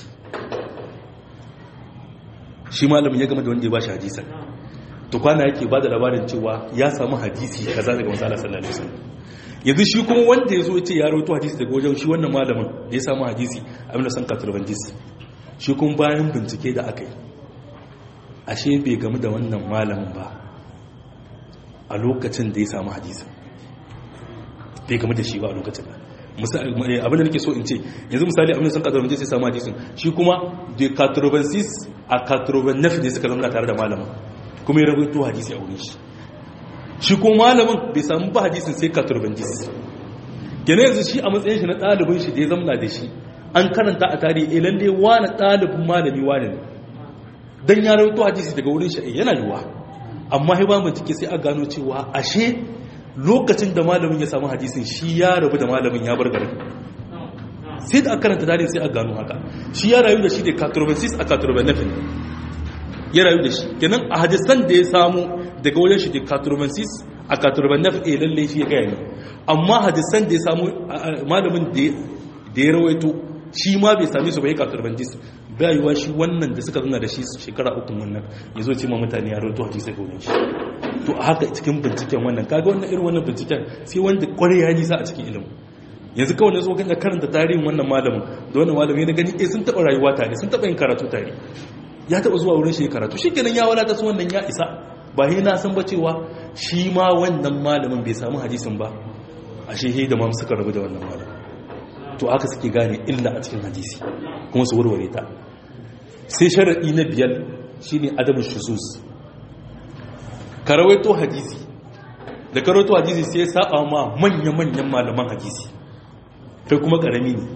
shi malamin ya gama da wanda ya ba shi hadisan to kwana yake ba da labarin cewa ya samu hadisi kaza daga matsala sallallahu alaihi wasallam yanzu shi kuma wanda ya zo ya ce ya rawaito hadisi daga wajen shi wannan malamin da ya samu hadisi a mina san katrobendis shi kuma bayan bincike da aka yi ashe bai gamu da wannan malamin ba a lokacin da ya samu hadisin bai gamu da shi ba a lokacin ba abin da nake so in ce yanzu misali abin da sun katarobin sai samu hadisin shi kuma da katarobinsis a katarobinaf ne suka zama tare da malamin kuma ya rawaito hadisi a wurin shi shi ko malamin bai samu ba hadisin sai katarobinsis gane yanzu shi a matsayin shi na ɗalibin shi da ya zamna da shi an karanta a tarihi lalle wani ɗalibin malami wani ne dan ya rawaito hadisi daga wurin shi yana yiwa amma sai ba bincike sai a gano cewa ashe lokacin da malamin ya samu hadisin shi ya rabu da malamin ya bar garin sai da aka karanta tarihi sai a gano haka shi ya rayu da shi da katurbansis a katurbanafin ya rayu da shi kenan a hadisan da ya samu daga wajen shi da katurbansis a katurbanafin a lalle shi ya gaya ne amma hadisan da ya samu malamin da ya rawaito shi ma bai sami su bai katurbansis bayuwa shi wannan da suka zuna da shi shekara uku wannan ya zo ce ma mutane ya rawaito hadisai ga wurin shi to a haka cikin binciken wannan kaga wannan irin wannan binciken sai wanda kwarai ya nisa a cikin ilimin yanzu kawai na zo kan karanta tarihin wannan malamin da wannan malamin na gani eh sun taba rayuwa tare sun taba yin karatu tare ya taba zuwa wurin shi karatu shikenan ya wadata su wannan ya isa ba sai na san ba cewa shi ma wannan malamin bai samu hadisin ba ashe he da ma suka rabu da wannan malamin to haka suke gane illa a cikin hadisi kuma su warware ta sai sharadi na biyar shine adamu shuzuz ka rawaito hadisi da ka rawaito hadisi sai ya saba ma manya-manyan malaman hadisi kai kuma karami ne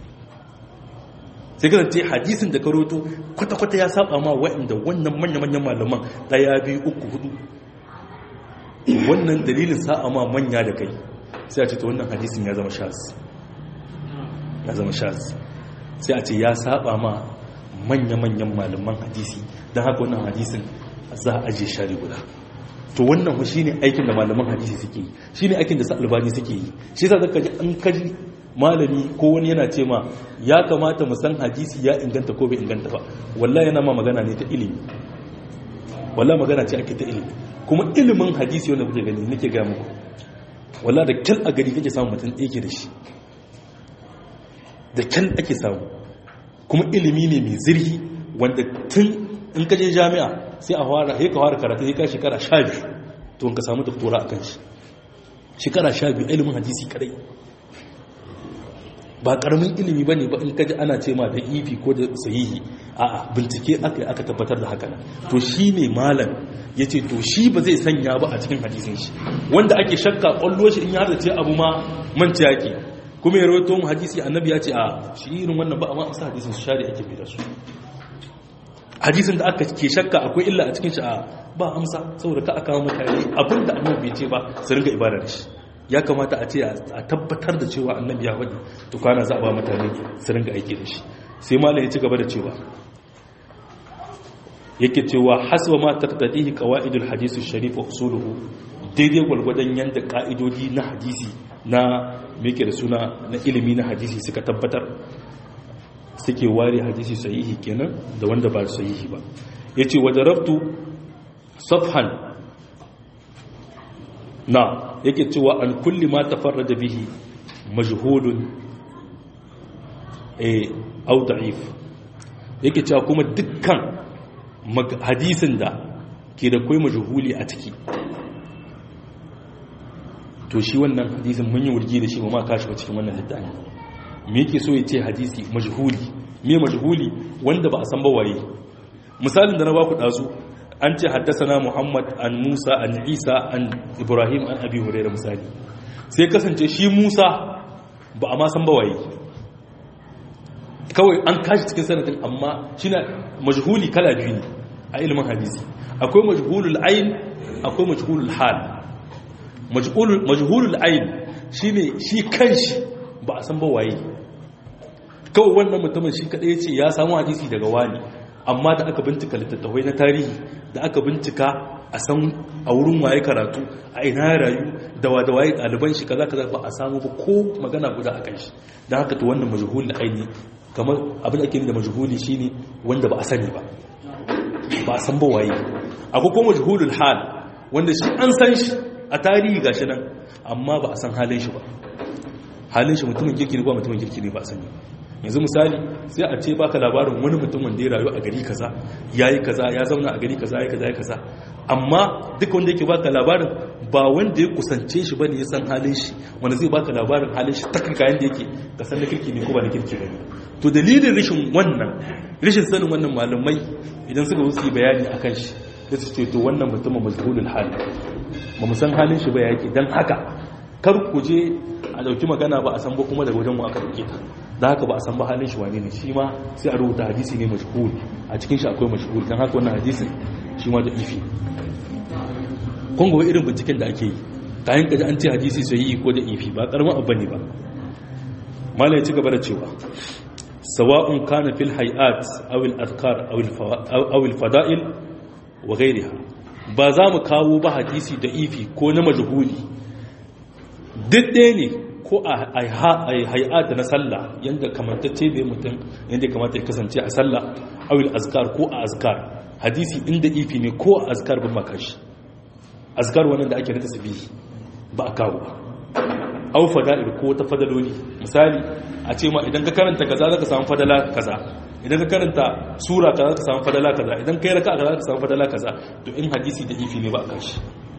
sai ka ce hadisin da ka rawaito kwata-kwata ya saba ma waɗanda wannan manya-manyan malaman ɗaya biyu uku hudu wannan dalilin sa'a ma manya da kai sai a ce ta wannan hadisin ya zama shaz ya zama shaz sai a ce ya saba ma manya-manyan malaman hadisi don haka wannan hadisin za a ajiye shari guda to wannan shi ne aikin da malaman hadisi suke yi shi ne aikin da sa albani suke yi shi sa zaka ji an kaji malami ko wani yana ce ma ya kamata mu san hadisi ya inganta ko bai inganta ba wallahi yana ma magana ne ta ilimi wallahi magana ce ake ta ilimi kuma ilimin hadisi wanda kuke gani nake ga muku wallahi da kyal a gari kake samu mutum ɗaya ke da shi da kyal ake samu kuma ilimi ne mai zirhi wanda tun in kaje jami'a sai a fara sai ka fara karatu sai ka shekara 12 to ka samu doktora a kan shi shekara sha biyu ilimin hadisi kadai ba karamin ilimi ba ne ba in kaji ana ce ma da ifi ko da sahihi a bincike aka aka tabbatar da haka to shi ne malam ya ce to shi ba zai sanya ba a cikin hadisin shi wanda ake shakka kwallo shi in ya ce abu ma manci yake kuma ya rawaito mu hadisi annabi ya ce a shi irin wannan ba amma amsa hadisin su shari ake bi da su hadisin da aka ke shakka akwai illa a cikin shi a ba amsa saboda ka aka mutane abinda annabi bai ce ba su ringa ibada da shi ya kamata a ce a tabbatar da cewa annabi ya faɗi to kana za a ba mutane su ringa aiki da shi sai malam ya ci gaba da cewa yake cewa hasba ma taqtadihi qawaidul hadith sharif wa usuluhu daidai gwalgwadon yanda ka'idodi na hadisi na meke da suna na ilimi na hadisi suka tabbatar suke ware hadisi sahihi kenan da wanda ba sahihi ba yace wa darabtu safhan na yake cewa an kulli ma tafarrada bihi majhulun eh au da'if yake cewa kuma dukkan hadisin da ke da kai majhuli a ciki to shi wannan hadisin mun yi wurgi da shi ba ma kashi ba cikin wannan littafi me yake so ya ce hadisi majhuli me majhuli wanda ba a san ba waye misalin da na ba ku dazu an ce haddasana muhammad an musa an isa an ibrahim an abi huraira misali sai kasance shi musa ba a ma san ba waye kawai an kashi cikin sanadin amma shi na majhuli kala biyu ne a ilimin hadisi akwai majhulul ayin akwai majhulul hal majhulul ayin shine shi kanshi ba a san ba waye kawai wannan mutumin shi kadai ce ya samu hadisi daga wani amma da aka bincika littattafai na tarihi da aka bincika a san a wurin waye karatu a ina ya rayu da wa da waye ɗaliban shi kaza kaza ba a samu ba ko magana guda a kan shi don haka to wannan majhuli aini kamar abin da ake da majhuli shine wanda ba a sani ba ba a san ba waye akwai kuma majhulul hal wanda shi an san shi a tarihi gashi nan amma ba a san halin shi ba halin shi mutumin kirki ne ba mutumin kirki ne ba a sani yanzu misali sai a ce baka labarin wani mutum wanda ya rayu a gari kaza yayi kaza ya zauna a gari kaza yayi kaza yayi kaza amma duka wanda yake baka labarin ba wanda ya kusance shi bane ya san halin shi wanda zai baka labarin halin shi takaka yanda yake ka san na kirki ne ko ba na kirki bane to dalilin rashin wannan rashin sanin wannan malamai idan suka zo su yi bayani akan shi sai su ce to wannan mutumin majhulul hal ba mu san halin shi ba yake dan haka kar ku je a dauki magana ba a san ba kuma daga wajen mu aka dauke ta da haka ba a san ba halin shi wane ne shi ma sai a rubuta hadisi ne mashhur a cikin shi akwai mashhur dan haka wannan hadisin shi ma da ifi kun ga irin binciken da ake yi kayan kaji an ce hadisi sai yi ko da ifi ba karamin abu ne ba mala ya ci gaba da cewa sawa'un kana fil hay'at aw al azkar aw al fada'il wa ghayriha ba za mu kawo ba hadisi da ifi ko na majhuli duk ɗaya ne ko a hay'ata na sallah yadda kamantacce bai mutum yadda kamata ya kasance a sallah awil azkar ko a azkar hadisi inda ifi ne ko a azkar bin makashi azkar wannan da ake rika sabihi ba a kawo ba au fada'il ko ta fadaloli misali a ce ma idan ka karanta kaza zaka samu fadala kaza idan ka karanta sura kaza zaka samu fadala kaza idan kai raka'a kaza zaka samu fadala kaza to in hadisi da ifi ne ba a kashi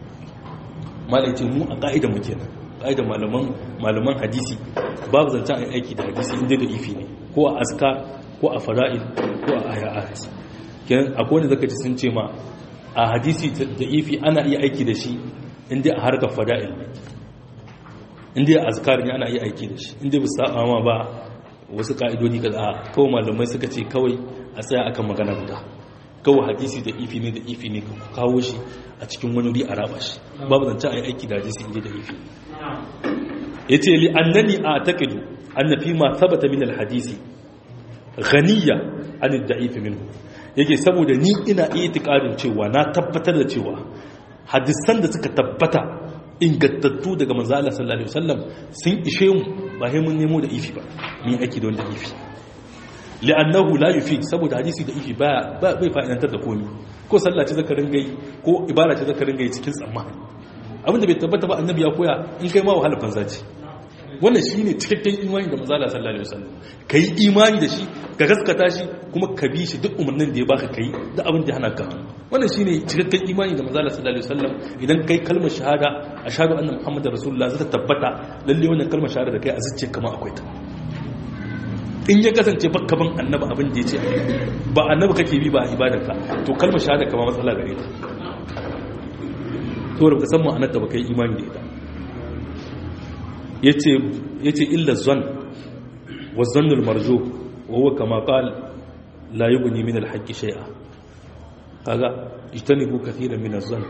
malai ce mu a ka'idar mu kenan ƙa'idar malaman hadisi babu zancen a aiki da hadisi inda da ifi ne ko a aska ko a fara'il ko a ayat kenan akwai wanda zaka ci sun ce ma a hadisi da ifi ana iya aiki da shi inda a harkar fara'il ne inda a azkar ne ana iya aiki da shi inda ba sa ma ba wasu ka'idodi ka a kawai malamai suka ce kawai a tsaya akan magana guda kawai hadisi da ifi ne da ifi ne ka kawo shi a cikin wani wuri a raba shi babu zancen a yi aiki da hadisi inda da ifi ya ce li annani a taƙidu an fi ma sabata min alhadisi ghaniya an da'ifi minhu yake saboda ni ina iya tikadin cewa na tabbatar da cewa hadisan da suka tabbata ingantattu daga manzo Allah sallallahu alaihi wasallam sun ishe mu ba sai mun nemo da ifi ba mun aiki da wanda ifi li'annahu la yufi saboda hadisi da ifi ba bai fa'idantar da komai ko sallah ce zaka ringa yi ko ibada ce zaka ringa yi cikin tsammani abinda bai tabbata ba annabi ya koya in kai ma wahala banza ce wannan shine cikakken imani da manzo Allah sallallahu alaihi wasallam kai imani da shi ka gaskata shi kuma ka bi shi duk umarnin da ya baka kai da abin da hana ka wannan shine cikakken imani da manzo Allah sallallahu alaihi wasallam idan kai kalmar shahada ashhadu anna muhammadar rasulullah zata tabbata lalle wannan kalmar shahada da kai a zuciya kamar akwai ta in ya kasance baka ban annabi abin da yace ba annabi kake bi ba a ibadarka to kalmar shahada kamar matsala gare ta to da san ma'anar da baka yi imani da ita yace yace illa zan wa zannul marju wa huwa kama qal la yughni min al-haqq shay'a kaga ijtanibu kathiran min az-zann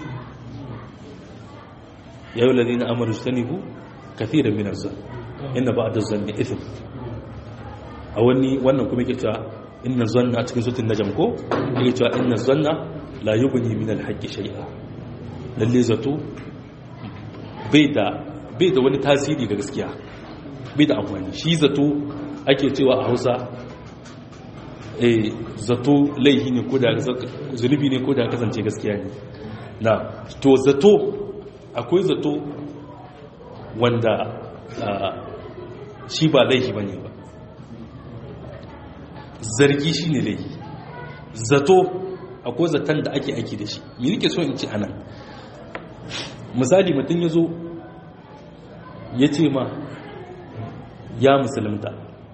ya ayyuhal ladina amanu ijtanibu kathiran min az-zann inna ba'da az-zanni ithm a wani wannan kuma yake cewa inna zanna cikin sutun najm ko yake cewa inna zanna la yughni min al-haqq shay'a lalle zato bai da bai da wani tasiri ga gaskiya bai da amfani shi zato ake cewa a hausa eh zato laihi ne ko da zunubi ne ko da kasance gaskiya ne na to zato akwai zato wanda shi ba laihi bane ba zargi shi ne laihi zato akwai zaton da ake aiki da shi me nake so in ci anan misali mutum ya zo ya ce ma ya musulunta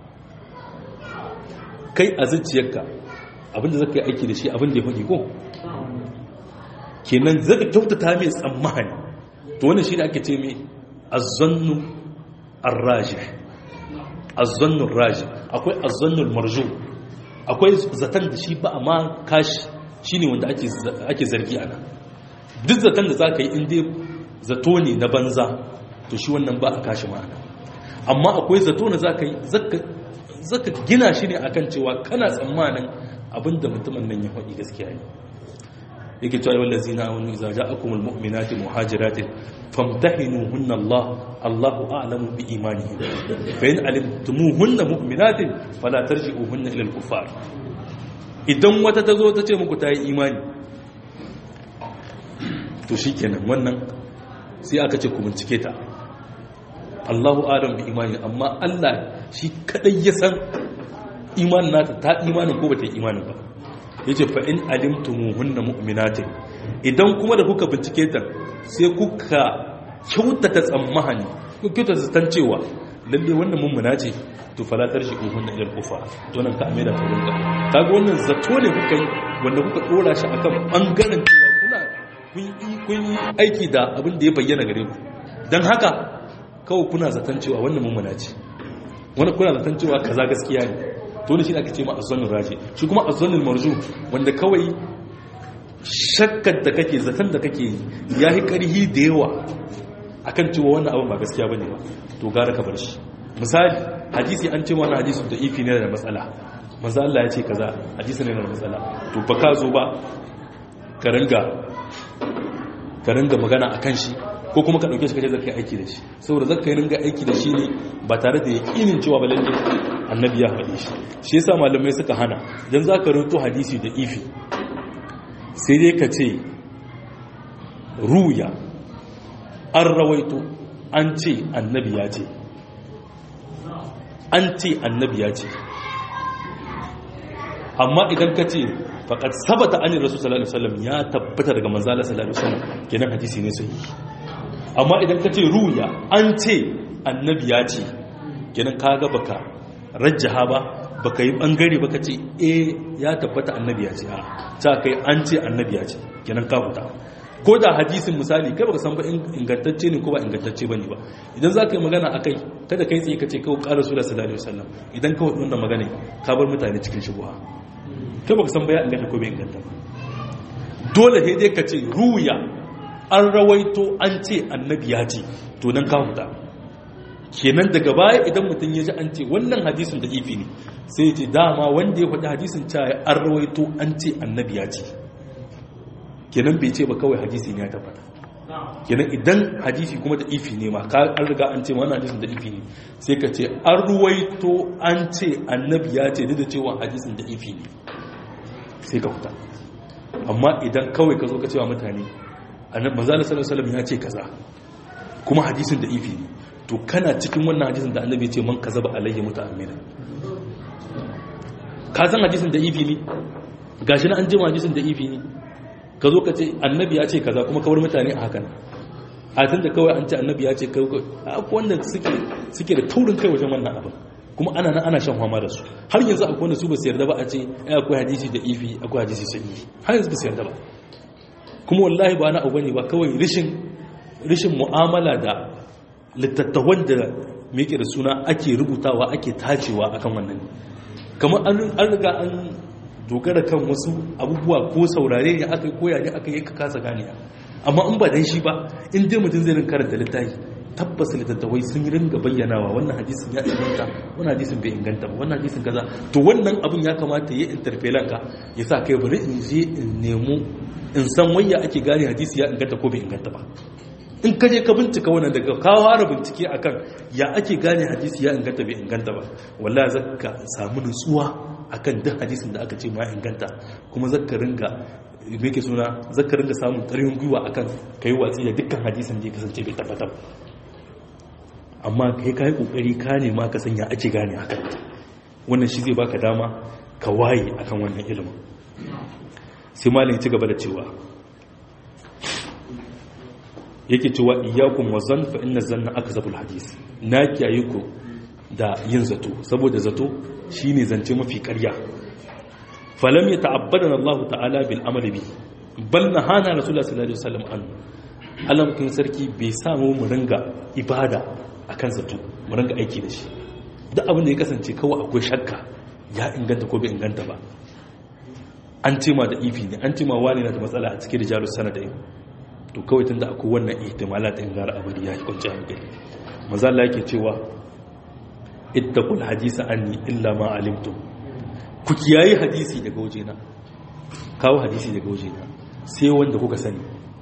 kai a zuciyarka abinda zaka yi aiki da shi abinda ya faɗi ko kenan zaka kyautata mai tsammani to wannan shi da ake ce mai azzannu arraji azzannu raji akwai azzannu marju akwai zaton da shi ba a ma kashi shine wanda ake zargi ana duk zaton da zaka yi inda zato ne na banza to shi wannan ba a kashi ma'ana amma akwai zato na zaka yi zaka gina shi ne akan cewa kana tsammanin abinda mutumin nan ya faɗi gaskiya ne yake cewa yawan lazina wani iza ja'akumul mu'minati muhajiratin famtahinuhunna Allah Allahu a'lamu bi imanihim fa in alimtumuhunna mu'minatin fala tarji'uhunna ila al-kuffar idan wata tazo ta ce muku ta yi imani to shikenan wannan sai aka ce ku bincike ta Allahu a'lamu bi imani amma Allah shi kadai ya san imanin nata ta imanin ko bata yi imanin ba yace fa in alimtumuhunna mu'minatin idan kuma da kuka bincike ta sai kuka kyautata tsammani ku kyautata zaton cewa lalle wannan mummuna ce to fala tarshi uhunna ila kufa to nan ka amira ta rinka kaga wannan zato ne kuka yi wanda kuka dora shi akan bangaren cewa kuna kun yi aiki da abin da ya bayyana gare ku dan haka kawai kuna zaton cewa wannan mummuna ce wani kuna zaton cewa kaza gaskiya ne to ne shi aka ce ma azzanul raji shi kuma azzanul marju wanda kawai shakkar da kake zaton da kake ya yi ƙarhi da yawa akan cewa wannan abin ba gaskiya bane ba to gara ka bar shi misali hadisi an ce wannan hadisi da ifi ne da matsala manzo Allah ya ce kaza hadisi ne da matsala to ba ka zo ba ka ringa ka ringa magana akan shi ko kuma ka dauke shi kaje zaka yi aiki da shi saboda zaka yi ringa aiki da shi ne ba tare da yakinin cewa ba lalle annabi ya faɗi shi shi yasa malamai suka hana dan zaka rinto hadisi da ifi sai dai ka ce ruya an rawaito an ce annabi ya ce an ce annabi ya ce amma idan ka ce faƙad sabata an rasu sallallahu alaihi wasallam ya tabbata daga manzala sallallahu alaihi wasallam kenan hadisi ne sai amma idan ka ce ruya an ce annabi ya ce kenan kaga baka rajjaha ba baka yi bangare baka ce eh ya tabbata annabi ya ce a ta kai an ce annabi ya ce kenan ka huta ko da hadisin misali kai baka san ba ingantacce ne ko ba ingantacce bane ba idan za ka yi magana akai kada kai tsaye ka ce kawai ƙara sura sallallahu alaihi wasallam idan ka wannan magana ka bar mutane cikin shubuha kai baka san ba ya inganta ko bai inganta ba dole sai dai ka ce ruya an rawaito an ce annabi ya ce to nan ka huta kenan daga baya idan mutum ya ji an ce wannan hadisin da ifi ne sai ya ce dama wanda ya faɗi hadisin cewa an rawaito an ce annabi ya ce kenan bai ce ba kawai hadisin ya tabbata kenan idan hadisi kuma da ifi ne ma ka an riga an ce wannan hadisin da ifi ne sai ka ce an ruwaito an ce annabi ya ce duk da cewa hadisin da ifi ne sai ka fita amma idan kawai ka zo ka cewa mutane annabi manzo sallallahu alaihi wasallam ya ce kaza kuma hadisin da ifi ne to kana cikin wannan hadisin da annabi ce man kazaba alayhi muta'ammidan ka san hadisin da ifi ne gashi na an jima hadisin da ifi ne ka zo ka ce annabi ya ce kaza kuma kawar mutane a hakan a tun da kawai an ce annabi ya ce kawai akwai wanda suke da taurin kai wajen wannan abin kuma ana nan ana shan fama da su har yanzu akwai wanda su ba su yarda ba a ce ai akwai hadisi da ifi akwai hadisi sahihi har yanzu ba su yarda ba kuma wallahi ba na abu ne ba kawai rishin rishin mu'amala da littattafan da meke da suna ake rubutawa ake tacewa akan wannan kamar an riga an dogara kan wasu abubuwa ko saurare ne aka yi koya ne aka yi ka kasa gane amma in ba dan shi ba in dai mutum zai rin karanta littafi tabbas littattafai sun ringa bayyanawa wannan hadisin ya inganta wannan hadisin bai inganta ba wannan hadisin kaza to wannan abin ya kamata ya interpelan ka ya sa kai bari in je in nemo in san wayya ake gane hadisi ya inganta ko bai inganta ba in ka je ka bincika wannan daga ka fara bincike akan ya ake gane hadisi ya inganta bai inganta ba wallahi zaka samu nutsuwa akan duk hadisin da aka ce ma inganta kuma zaka ringa me ke suna zaka ringa samun ƙarfin gwiwa akan kai watsi da dukkan hadisin da ya kasance bai tabbatar amma kai kai kokari ka nema ka sanya ake gane hakan wannan shi zai baka dama ka waye akan wannan ilimin sai malin ci gaba da cewa yake cewa iyyakum wa zann fa inna zanna akzabul hadis na kiyaye ku da yin zato saboda zato shine zance mafi ƙarya falam yata'abbadana Allah ta'ala bil amali bi bal nahana rasulullah sallallahu alaihi wasallam an alamkin sarki bai samu mu ringa ibada akan zato mu ringa aiki da shi duk abin da ya kasance kawai akwai shakka ya inganta ko bai inganta ba an ce ma da ifi ne an ce ma wani na da matsala a cikin rijalus sanadai to kawai tunda akwai wannan ihtimalat in gara abadi ya kwanci hankali maza Allah yake cewa ittaqul hadisa anni illa ma alimtum ku kiyaye hadisi daga wajena kawo hadisi daga wajena sai wanda kuka sani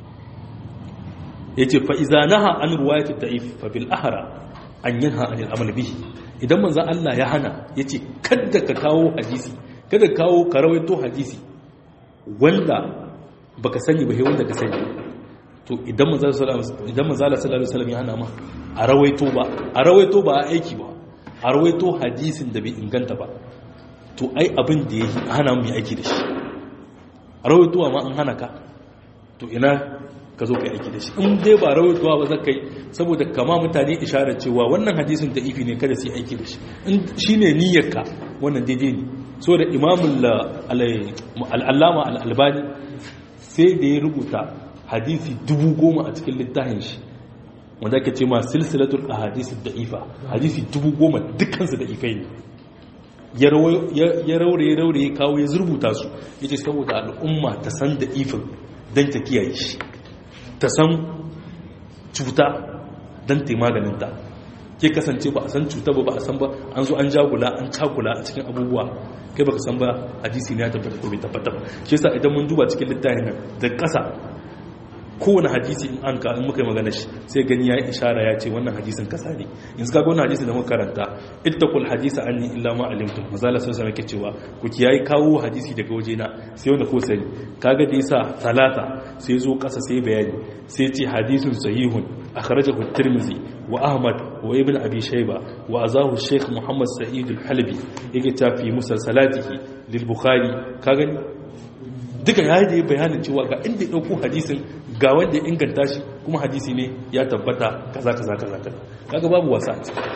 yace fa iza naha an riwayat da'if fa bil ahra an yanha anil amal bihi idan manzon Allah ya hana yace kada ka kawo hadisi kada ka kawo ka rawaito hadisi wanda baka sani ba sai wanda ka sani to idan manzala sallallahu alaihi wasallam ya hana ma a rawaito ba a rawaito ba a aiki ba a rawaito hadisin da bai inganta ba to ai abin da ya hana mu aiki da shi a rawaitowa ma an hana ka to ina ka zo ka yi aiki da shi in dai ba rawaitowa ba zaka yi saboda kama mutane isharar cewa wannan hadisin da ifi ne kada su yi aiki da shi in shine niyyarka wannan daidai ne so da imamul al'allama al'albani sai da ya rubuta hadisi dubu goma a cikin littafin shi wanda ake ce ma silsilatul ahadisi da'ifa hadisi dubu goma dukkansu da ifai ne ya raure ya raure ya kawo ya zurbuta su ya ce saboda al'umma ta san da ifin don ta kiyaye shi ta san cuta don ta maganinta ke kasance ba a san cuta ba ba a san ba an zo an jagula an cakula a cikin abubuwa kai baka san ba hadisi ne ya tabbata ko bai tabbata ba shi yasa idan mun duba cikin littafin nan da ƙasa kowane hadisi in an ka in muka yi magana shi sai gani ya yi ishara ya ce wannan hadisin kasa ne yanzu kaga wannan hadisi da muka karanta ittaqul hadisa anni illa ma alimtum mazala sun sanar ke cewa ku kiyayi kawo hadisi daga wajena sai wanda ko sani kaga da yasa talata sai zo kasa sai bayani sai ce hadisun sahihun akhrajahu at-tirmidhi wa ahmad wa ibn abi shayba wa azahu shaykh muhammad sa'id al-halbi yake tafi musalsalatihi lil bukhari kaga duka ya yi bayanin cewa ga inda ya ɗauko hadisin ga wanda ya inganta shi kuma hadisi ne ya tabbata kaza kaza kaza kaza kaga babu wasa a ciki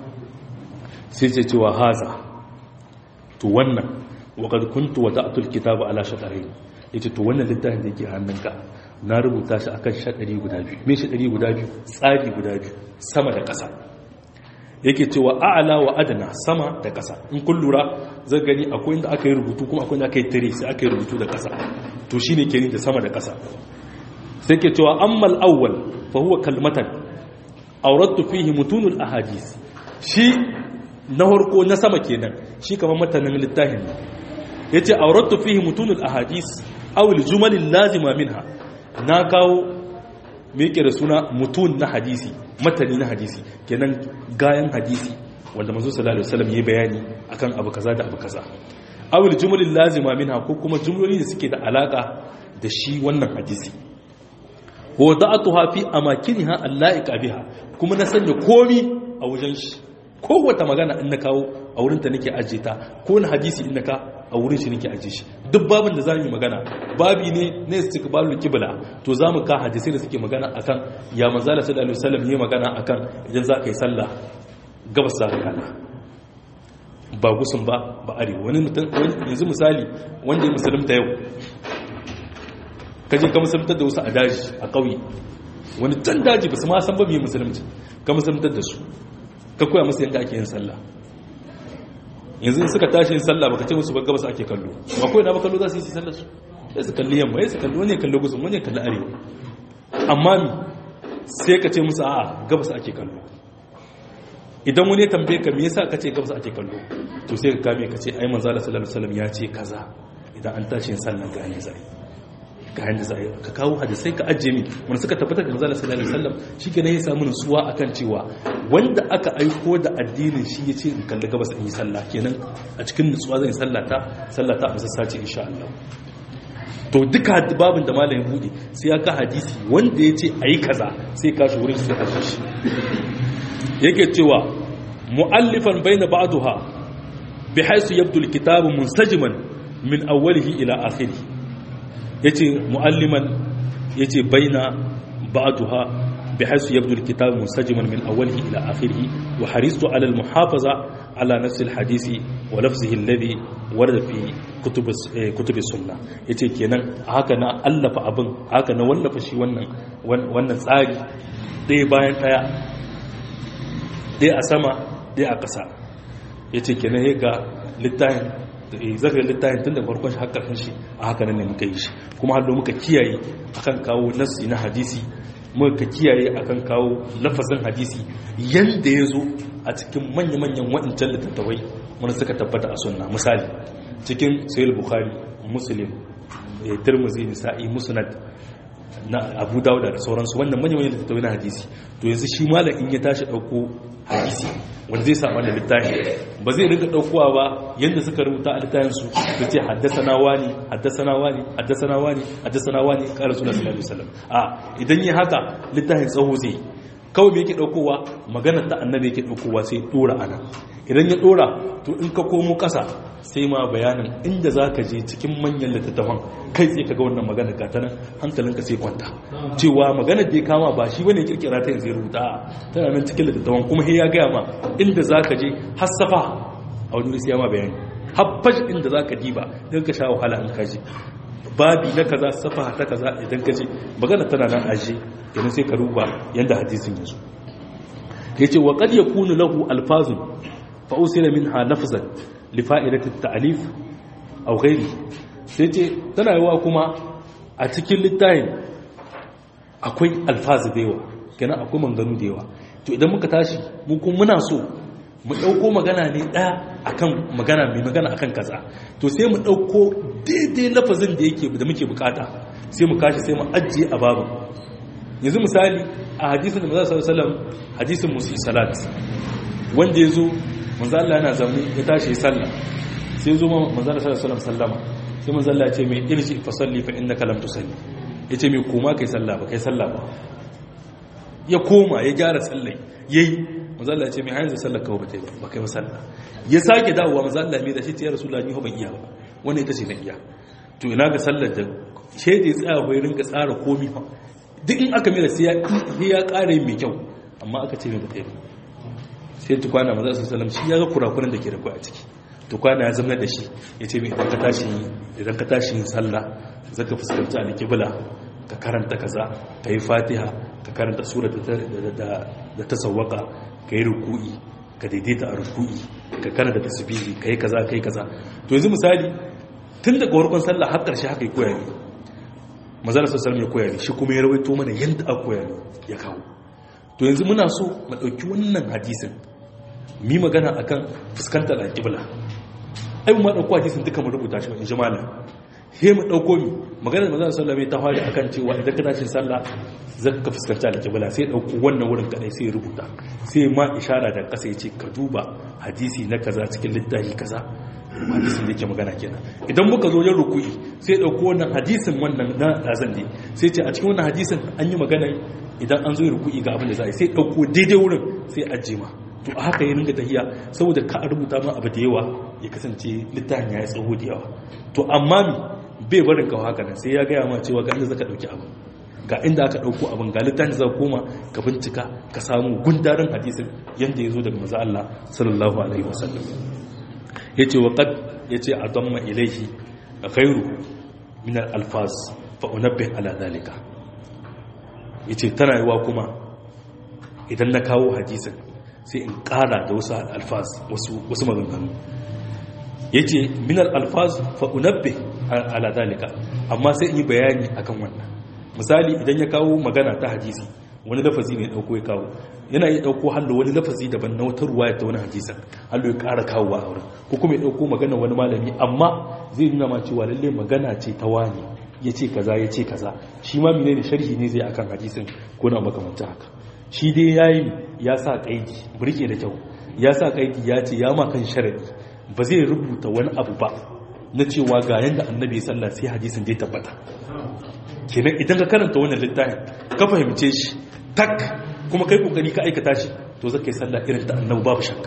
sai ce cewa haza to wannan wa kad kuntu wa ta'tul kitaba ala shatarain yace to wannan littafin da yake hannunka na rubuta shi akan shadari guda biyu me shadari guda biyu tsari guda biyu sama da ƙasa yake cewa a'ala wa adana sama da ƙasa in kun lura zai gani akwai inda aka yi rubutu kuma akwai inda aka yi tare sai aka yi rubutu da ƙasa to shi ne kenan da sama da ƙasa sai ke cewa ammal awwal fa huwa kalmatan awrattu fihi mutunul ahadith shi na farko na sama kenan shi kamar matanin littafin ne yace awrattu fihi mutunul ahadith aw al jumal lazima minha na kawo me yake da suna mutun na hadisi matani na hadisi kenan gayan hadisi wanda manzo sallallahu alaihi wasallam yayi bayani akan abu kaza da abu kaza awil jumlul lazima minha ko kuma jumloli da suke da alaka da shi wannan hadisi wa da'atuha fi amakiniha allaika biha kuma na sanya komi a wajen shi kowace magana in na kawo a wurin ta nake ajiye ta ko na hadisi in na ka a wurin shi nake ajiye shi duk babin da zamu yi magana babi ne na istiqbalul qibla to zamu ka hadisi da suke magana akan ya manzala sallallahu alaihi wasallam yi magana akan idan za ka yi sallah gabas za ka kana ba gusun ba ba arewa wani mutum yanzu misali wanda ya musulunta yau kaje ka musuluntar da wasu a daji a ƙauye wani can daji ba su ma san ba mai musulunci ka musuluntar da su ka koya musu yadda ake yin sallah yanzu in suka tashi yin sallah baka ce musu ba gabas ake kallo ba kawai na ba kallo za su yi sallah su sai su kalli yamma sai su kalli wani ya kalli gusun wani ya kalli arewa amma mi sai ka ce musu a'a gabas ake kallo idan wani ya tambaye ka me yasa ka ce gabas ake kallo to sai ka kame ka ce ai manzo Allah sallallahu alaihi wasallam ya ce kaza idan an tashi yin sallah ga ne zai ga yanda zai ka kawo hadisai ka ajiye min wanda suka tabbatar da manzo Allah sallallahu alaihi wasallam shikenan ya samu nutsuwa akan cewa wanda aka aiko da addinin shi yace in kalli gabas in yi sallah kenan a cikin nutsuwa zan yi sallata sallata a musassaci insha Allah to duka babin da malamin bude sai ya ka hadisi wanda yace ayi kaza sai ka shi wurin sai a shi yake cewa mu'allifan baina ba'daha bihaythu yabdu alkitabu munsajiman min awwalihi ila akhirih yace mu'alliman yace baina ba'daha bihaythu yabdu alkitabu munsajiman min awwalihi ila akhirih wa haristu ala almuhafaza ala nafsi alhadisi wa lafzihi alladhi warada fi kutub kutub sunnah yace kenan haka na allafa abin haka na wallafa shi wannan wannan tsari ɗaya bayan ɗaya ɗaya a sama ɗaya a ƙasa ya ce kenan ya ga littahin zaka littahin tun da farkon shi haka shi a haka nan ne muka yi shi kuma hallo muka kiyaye akan kawo nassi na hadisi muka kiyaye akan kawo lafazin hadisi yanda ya zo a cikin manya-manyan waɗancan littattafai wanda suka tabbata a sunna misali cikin sayil bukhari muslim tirmidhi nisa'i musnad na abu dauda da sauransu wannan manya-manyan littattafai na hadisi to yanzu shi malam in ya tashi ɗauko hadisi wanda zai samu da littafi ba zai rinka ɗaukowa ba yadda suka rubuta a littafinsu da ce haddasana wani haddasana wani haddasana wani haddasana wani ƙara suna sallallahu alaihi wasallam a idan yi haka littafin tsawo zai kawai me yake ɗaukowa magana ta annabi yake ɗaukowa sai ɗora ana idan ya ɗora to in ka komo ƙasa sai ma bayanin inda za ka je cikin manyan littattafan kai tsaye ka ga wannan magana ga ta nan hankalinka sai kwanta cewa maganar da ya kama ba shi bane kirkira ta yanzu ya rubuta tana nan cikin littattafan kuma sai ya gaya ma inda za ka je hassafa a wani sai ya ma bayani habbash inda za ka diba don ka sha wahala in ka je babi na kaza safa ta kaza idan ka je magana tana nan aje idan sai ka ruba yanda hadisin ya zo yace wa qad yakunu lahu alfazun fa usila minha lafzan li fa'idati at-ta'lif aw ghairi sai ce tana yawa kuma a cikin littafin akwai alfazu da yawa kenan akwai manganu da yawa to idan muka tashi mu kuma muna so mu dauko magana ne daya akan magana mai magana akan kaza to sai mu dauko daidai lafazin da yake da muke bukata sai mu kashi sai mu ajiye a babu yanzu misali a hadisin da manzo sallallahu alaihi wasallam hadisin musi salat wanda yazo manzo Allah yana zaune ya tashi ya sallah sai yazo manzo sallallahu alaihi wasallam sallama sai manzo Allah ya ce mai irji fa salli fa innaka lam tusalli yace mai koma kai sallah ba kai sallah ba ya koma ya gyara sallai yayi manzo Allah ya ce mai hayan sallar ka ba ta ba ba kai ba sallah ya sake dawowa manzo Allah mai da shi ya rasulullahi ni ho ban iya ba wannan ita ce na iya to ina ga sallar da shede ya tsaya bai rinka tsara komi fa duk in aka mera sai ya kare mai kyau amma aka ce mai ba ɗaya sai tukwana maza su salam shi ya ga kurakuran da ke da kwaya ciki tukwana ya zama da shi ya ce mai idan ka tashi idan ka tashi yin sallah zaka fuskanci alƙibla ka karanta kaza ka yi fatiha ka karanta sura da ta sawwaka ka yi ruku'i ka daidaita a ruku'i ka karanta tasbihi ka yi kaza ka yi kaza to yanzu misali tun daga warkon sallah har ƙarshe haka yi koya ne mazala sassan ya koya ne shi kuma ya rawaito mana yadda aka koya ne ya kawo to yanzu muna so mu ɗauki wannan hadisin mi magana akan fuskantar alƙibla ai mu ɗauko hadisin duka mu rubuta shi in ji malam he mu ɗauko mi maganar mazala sallah mai ta fari akan cewa idan ka tashi sallah zaka ka fuskanci alƙibla sai ɗauko wannan wurin kaɗai sai ya rubuta sai ma ishara da ƙasa ya ce ka duba hadisi na kaza cikin littafi kaza hadisin da yake magana kenan idan muka zo yin ruku'i sai dauko wannan hadisin wannan na razan ne sai ce a cikin wannan hadisin an yi magana idan an zo yin ruku'i ga abin da za a yi sai dauko daidai wurin sai ajima to a haka ya ringa tahiya saboda ka rubuta ma abu da yawa ya kasance littafin ya yi tsawo da yawa to amma mi bai barin kawo haka nan sai ya gaya ma cewa ga inda zaka dauki abu ga inda aka dauko abin ga littafin da zaka koma ka bincika ka samu gundarin hadisin yanda ya zo daga manzo Allah sallallahu alaihi wasallam yace wa qad yace adamma ilayhi ghayru min al-alfaz fa unabbih ala dhalika yace tana yiwa kuma idan na kawo hadisin sai in kara da wasu alfaz wasu maganganu ya ce minar alfaz fa'unabbe ala dalika amma sai in yi bayani akan wannan misali idan ya kawo magana ta hadisi wani lafazi ne dauko ya kawo yana yi dauko hallo wani lafazi daban na wata ruwa ta wani hadisan hallo ya kara kawo a wurin ko kuma ya dauko magana wani malami amma zai nuna ma cewa lalle magana ce ta wani ya ce kaza ya ce kaza shi ma menene sharhi ne zai akan hadisin ko na makamanta haka shi dai ya yi ya sa ƙaidi burke da kyau ya sa ƙaidi ya ce ya makan sharaɗi ba zai rubuta wani abu ba na cewa ga yadda annabi sallah sai hadisin dai tabbata kenan idan ka karanta wannan littafin ka fahimce shi tak kuma kai kokari ka aikata shi to zaka yi sallah irin ta annabi babu shakka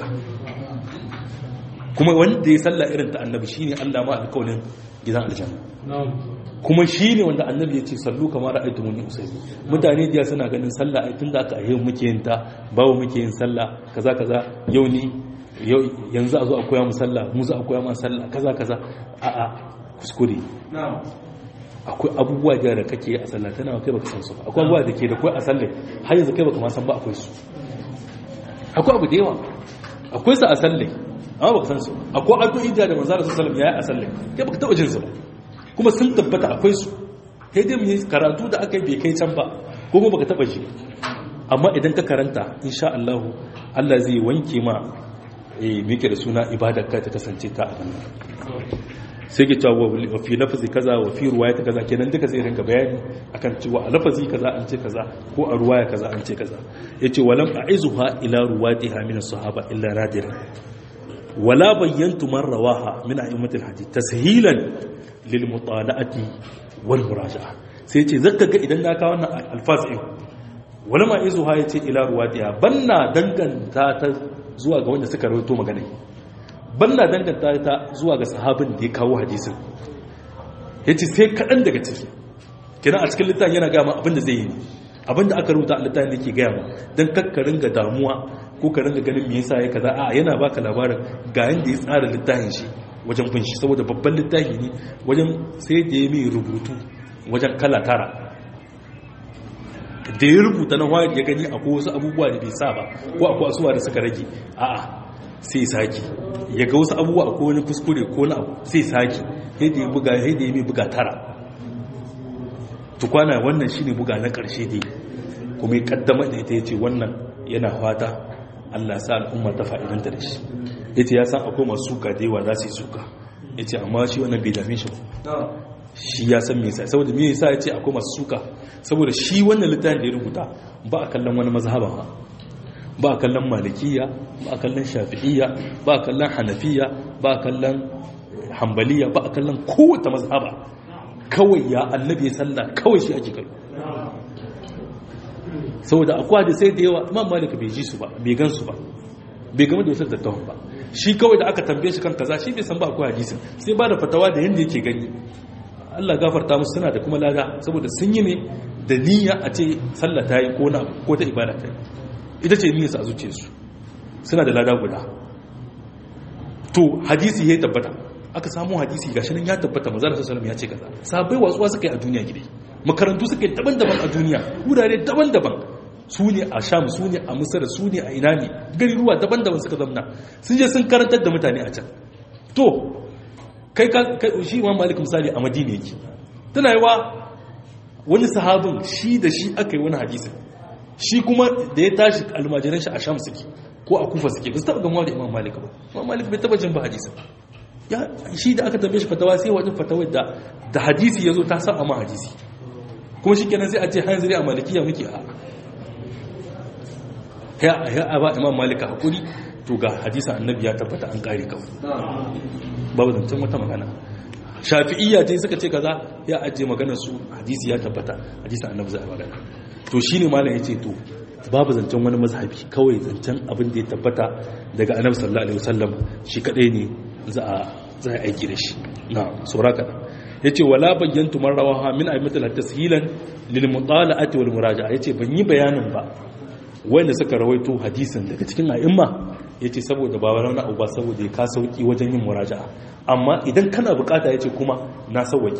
kuma wanda ya sallah irin ta annabi shine Allah ma alƙawarin gidan aljanna kuma shi ne wanda annabi ya ce sallu kamar ra'aytu muni usalli mutane da suna ganin sallah ai tunda aka ayyau muke yin ta bawo muke yin sallah kaza kaza yau ni yanzu a zo a koya mu sallah mu za a koya mu sallah kaza kaza a a kuskure akwai abubuwa da kake a sallah tana kai baka san su akwai abubuwa da ke da kai a sallah har yanzu kai baka ma san ba akwai su akwai abu da yawa akwai su a sallah amma baka san su akwai addu'o'i da manzo sallallahu alaihi wasallam yayi a sallah kai baka taba jin su ba kuma sun tabbata akwai su sai dai mu karatu da aka yi bai kai can ba ko kuma baka taba shi amma idan ka karanta insha Allah Allah zai wanke ma eh me yake da suna ibadar ka ta kasance ta abin sai ke cewa wa fi lafazi kaza wa fi ruwaya kaza kenan duka zai rinka bayani akan cewa a lafazi kaza an ce kaza ko a ruwaya kaza an ce kaza yace walam a'izuha ila ruwatiha min as-sahaba illa nadiran wala bayyantu man rawaha min a'immatil hadith tashilan lil mutala'ati wal muraja'a sai yace zaka ga idan na kawo wannan alfaz din wala ma izuha yace ila ruwatiha banna danganta ta zuwa ga wanda suka rawaito magana banna danganta ta zuwa ga sahabin da ya kawo hadisin yace sai kadan daga ciki kina a cikin littafin yana ga ma abin da zai yi abin da aka rubuta a littafin da ke gaya ma dan kakkarin ga damuwa ko ka ringa ganin me yasa ya kaza a yana baka labarin ga yanda ya tsara littafin shi wajen bin shi saboda babban littafi ne wajen sai da ya mai rubutu wajen kala tara da ya rubuta na wani ya gani akwai wasu abubuwa da bai sa ba ko akwai asuwa da suka rage a'a sai saki ya ga wasu abubuwa akwai wani kuskure ko na abu sai saki sai da ya buga sai da ya mai buga tara tukwana wannan shine buga na karshe dai kuma ya kaddama da ita yace wannan yana fata Allah sa al'umma ta fa'idanta da shi yace ya san akwai masu suka da yawa za su yi suka yace amma shi wannan bai dame shi ba shi ya san me yasa saboda me yasa yace akwai masu suka saboda shi wannan littafin da ya rubuta ba a kallon wani mazhaba ba ba a kallon malikiya ba a kallon shafi'iyya ba a kallon hanafiya ba a kallon hambaliya ba a kallon kowace mazhaba kawai ya annabi ya sallah kawai shi ake kallo saboda akwai da sai da yawa imam malik bai ji su ba bai gan su ba bai gama da wasu dattawan ba shi kawai da aka tambaye shi kan kaza shi bai san ba akwai hadisin sai ba da fatawa da yanda yake gani Allah gafarta musu suna da kuma lada saboda sun yi ne da niyya a ce sallah ta yi ko na ko ta ibada ta yi ita ce niyyar su a zuciyarsu suna da lada guda to hadisi ya tabbata aka samu hadisi gashi nan ya tabbata manzo sallallahu alaihi ya ce kaza sabai watsuwa suka yi a duniya gidai makarantu suka yi daban-daban a duniya wurare daban-daban su ne a sham su ne a misar su ne a ina ne gari ruwa daban-daban suka zamna sun je sun karantar da mutane a can to kai shi imam malik misali a madina yake tana yi wa wani sahabin shi da shi aka yi wani hadisin shi kuma da ya tashi almajiran shi a sham suke ko a kufa suke ba su taba gamuwa da imam malik ba imam malik bai taba jin ba hadisin ya shi da aka tambaye shi fatawa sai wajen fatawa da da hadisi ya zo ta sa ma hadisi kuma shi kenan sai a ce hanzari a malikiya muke a ya a ba imam malika hakuri to ga hadisin annabi ya tabbata an kare kawai babu zancen wata magana shafi'iyya ce suka ce kaza ya ajiye maganar su hadisi ya tabbata hadisin annabi za a magana to shine malam yace to babu zancen wani mazhabi kawai zancen abin da ya tabbata daga annabi sallallahu alaihi wasallam shi kadai ne za a za a aiki da shi na sura kada yace wala bayyantu man rawaha min aimatul tashilan lil mutala'ati wal muraja'a yace ban yi bayanin ba wanda suka rawaito hadisin daga cikin a'imma yace saboda ba wani abu ba saboda ya ka sauki wajen yin muraja'a amma idan kana bukata yace kuma na sauwake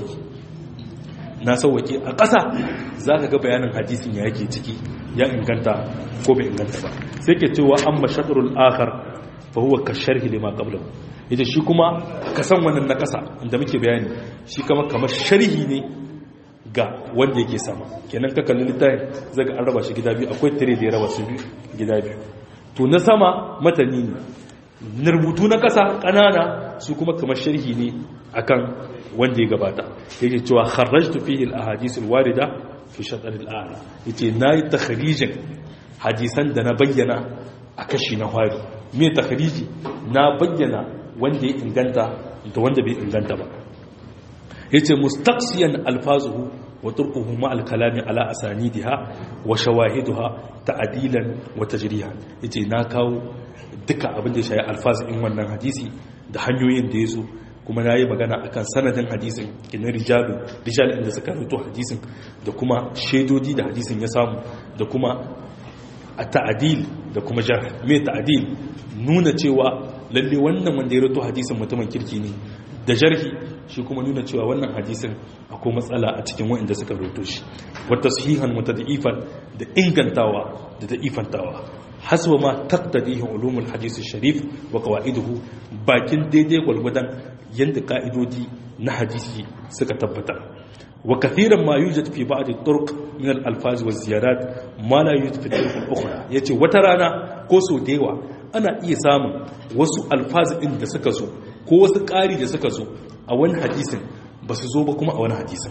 na sauwake a ƙasa za ka ga bayanin hadisin ya yake ciki ya inganta ko bai inganta ba sai ke cewa an mashaɗarul akhar fa huwa ka sharhi lima qablahu yace shi kuma ka san wannan na ƙasa inda muke bayani shi kama kamar sharhi ne ga wanda yake sama kenan ka kalli littafin zaga an raba shi gida biyu akwai tire da ya raba su gida biyu to na sama matani ne na rubutu na ƙasa ƙanana su kuma kamar sharhi ne akan wanda ya gabata yake cewa kharrajtu fihi al-ahadith al-warida fi shatr al-a'la yace nayi takhrijin hadisan da na bayyana a kashi na hwari me takhriji na bayyana wanda ya inganta da wanda bai inganta ba yace mustaqsiyan alfazuhu wa turquhu ma al-kalami ala asanidiha wa shawahiduha ta'dilan wa tajrihan yace na kawo duka abin da ya shayi alfazin wannan hadisi da hanyoyin da yazo kuma na yi magana akan sanadin hadisin kinin rijalu rijal inda suka rubuto hadisin da kuma shaidodi da hadisin ya samu da kuma a ta'adil da kuma jar me ta'adil nuna cewa lalle wannan wanda ya rubuto hadisin mutumin kirki ne da jarhi shi kuma nuna cewa wannan hadisin akwai matsala a cikin wa'inda suka rubuto shi wata sahihan wata da'ifan da ingantawa da da'ifantawa hasba ma taqtadihi ulumul hadith sharif wa qawaiduhu bakin daidai gwalgwadan yanda ka'idodi na hadisi suka tabbata wa kathiran ma yujad fi ba'd at-turuq min al-alfaz wa ziyarat ma la yujad fi turuq al-ukhra yace wata rana ko so dewa ana iya samun wasu alfaz din da suka zo ko wasu ƙari da suka zo a wani hadisin ba su zo ba kuma a wani hadisin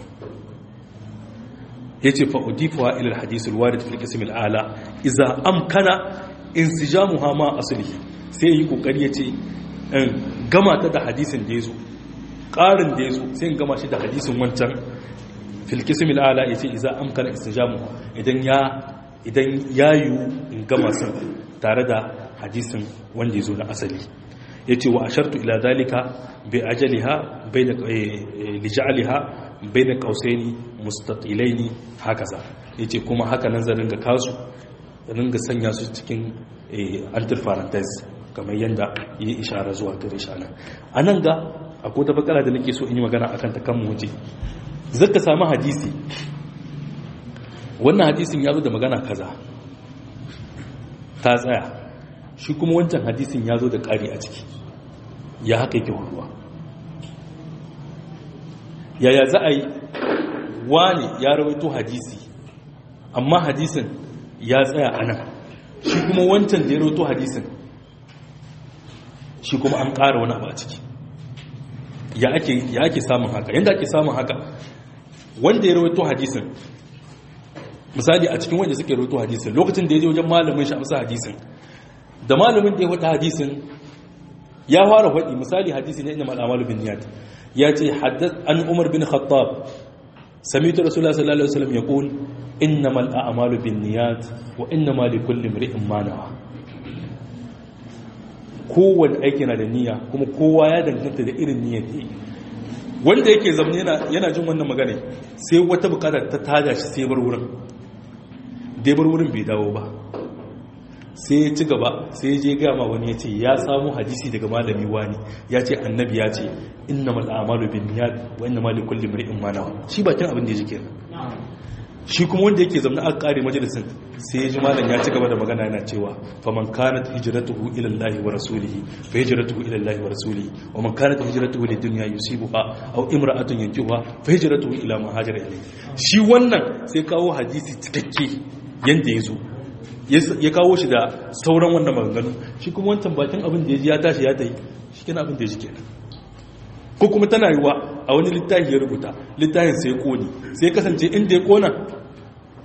yace fa udifuha ila al-hadith al-warid fi al-qism al-ala idza amkana insijamuha ma aslihi sai yi kokari yace in gama ta da hadisin da yazo ƙarin da yazo sai in gama shi da hadisin wancan fil qism al-ala yace idza amkana insijamuha idan ya idan yayu in gama sun tare da hadisin wanda yazo na asali yace wa ashartu ila zalika bi ajaliha bayna lij'alha bayna qausaini mustatilaini hakaza yace kuma haka nan zan ringa kasu ringa sanya su cikin antil parenthesis kamar yanda yi ishara zuwa gare shi anan anan ga akwai ta bakara da nake so in yi magana akan ta kan muje zaka samu hadisi wannan hadisin ya zo da magana kaza ta tsaya shi kuma wancan hadisin ya zo da ƙari a ciki ya haka yake ruwa yaya za a yi wani ya rawaito hadisi amma hadisin ya tsaya a nan shi kuma wancan da ya rawaito hadisin shi kuma an ƙara wani abu a ciki ya ake samun haka yadda ake samun haka wanda ya rawaito hadisin misali a cikin wanda suke rawaito hadisin lokacin da ya je wajen malamin shi amsa hadisin da malamin da ya faɗa hadisin ya fara faɗi misali hadisi ne inda mal'amalu bin niyat ya ce an umar bin khattab samitu rasulullah sallallahu alaihi wasallam yaqul innamal a'malu bin niyat wa innamal likulli imrin ma nawa kowanne aiki na da niyya kuma kowa ya danganta da irin niyyar da yi wanda yake zamne yana jin wannan magana sai wata bukatar ta tada shi sai bar wurin dai bar wurin bai dawo ba sai ya ci gaba sai ya je gama wani ya ce ya samu hadisi daga malami wani ya ce annabi ya ce inna mal a'malu bin niyyat wa inna ma likulli imrin ma nawa shi bakin abin da ya ji kenan shi kuma wanda yake zamna aka kare majalisin sai ya ji malam ya ci gaba da magana yana cewa fa man kanat hijratuhu ila Allah wa rasulihi fa hijratuhu ila Allah wa rasulihi wa man kanat hijratuhu lid dunya yusibuha aw imra'atun yankihuha fa hijratuhu ila ma hajara ilayhi shi wannan sai kawo hadisi cikakke yanda ya zo ya kawo shi da sauran wannan maganganu shi kuma wancan bakin abin da ya ji ya tashi ya tayi shi kenan abin da ya ji kenan ko kuma tana yiwa a wani littafi ya rubuta littafin sai koni sai kasance inda ya kona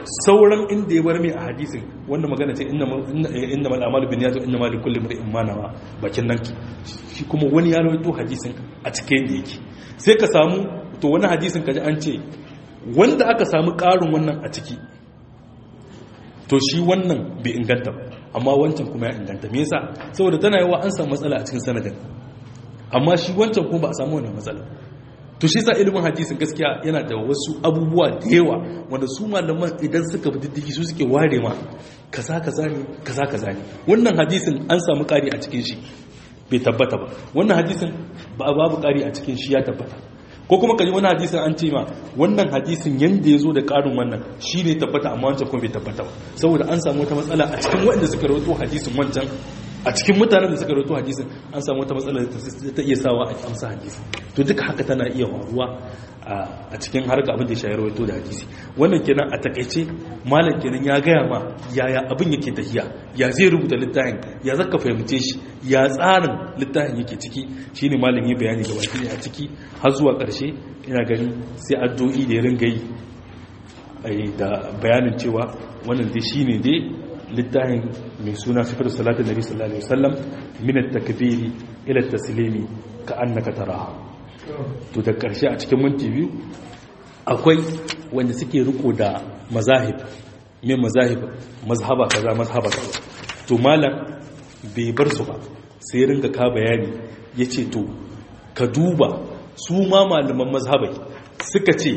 sauran inda ya bar mai a hadisin wanda magana ce inna mal amalu bin yazo inna mal likulli imrin ma nawa bakin nan shi kuma wani ya rawaito hadisin a cikin da yake sai ka samu to wani hadisin kaji an ce wanda aka samu ƙarin wannan a ciki to shi wannan bai inganta ba amma wancan kuma ya inganta me yasa saboda tana yawa an samu matsala a cikin sanadin amma shi wancan kuma ba a samu wannan matsala to shi sa ilimin hadisin gaskiya yana da wasu abubuwa da yawa wanda su malaman idan suka bi diddigi su suke ware ma kaza kaza ne kaza kaza ne wannan hadisin an samu ƙari a cikin shi bai tabbata ba wannan hadisin ba babu ƙari a cikin shi ya tabbata ko kuma kaji wani hadisin an ce ma wannan hadisin yanda ya zo da ƙarin wannan shi ne tabbata amma wancan kuma bai tabbata ba saboda an samu wata matsala a cikin waɗanda suka rawaito hadisin wancan a cikin mutanen da suka rawaito hadisin an samu wata matsala da ta iya sawa a amsa hadisi to duka haka tana iya faruwa a cikin harka abin da ya shayar rawaito da hadisi wannan kenan a takaice malam kenan ya gaya ma yaya abin yake tafiya ya zai rubuta littafin ya zaka fahimce shi ya tsarin littafin yake ciki shine malam ya bayani ga baki ne a ciki har zuwa karshe ina gani sai addu'o'i da ya ringa yi da bayanin cewa wannan dai shine dai littafin mai suna sifar salatin nabi sallallahu alaihi wasallam min at-takbiri ila at-taslimi ka annaka taraha to da ƙarshe a cikin minti biyu akwai wanda suke riko da mazahib mai mazahib mazhaba kaza mazhaba kaza to malam bai bar su ba sai ringa ka bayani ya ce to ka duba su ma malaman mazhabai suka ce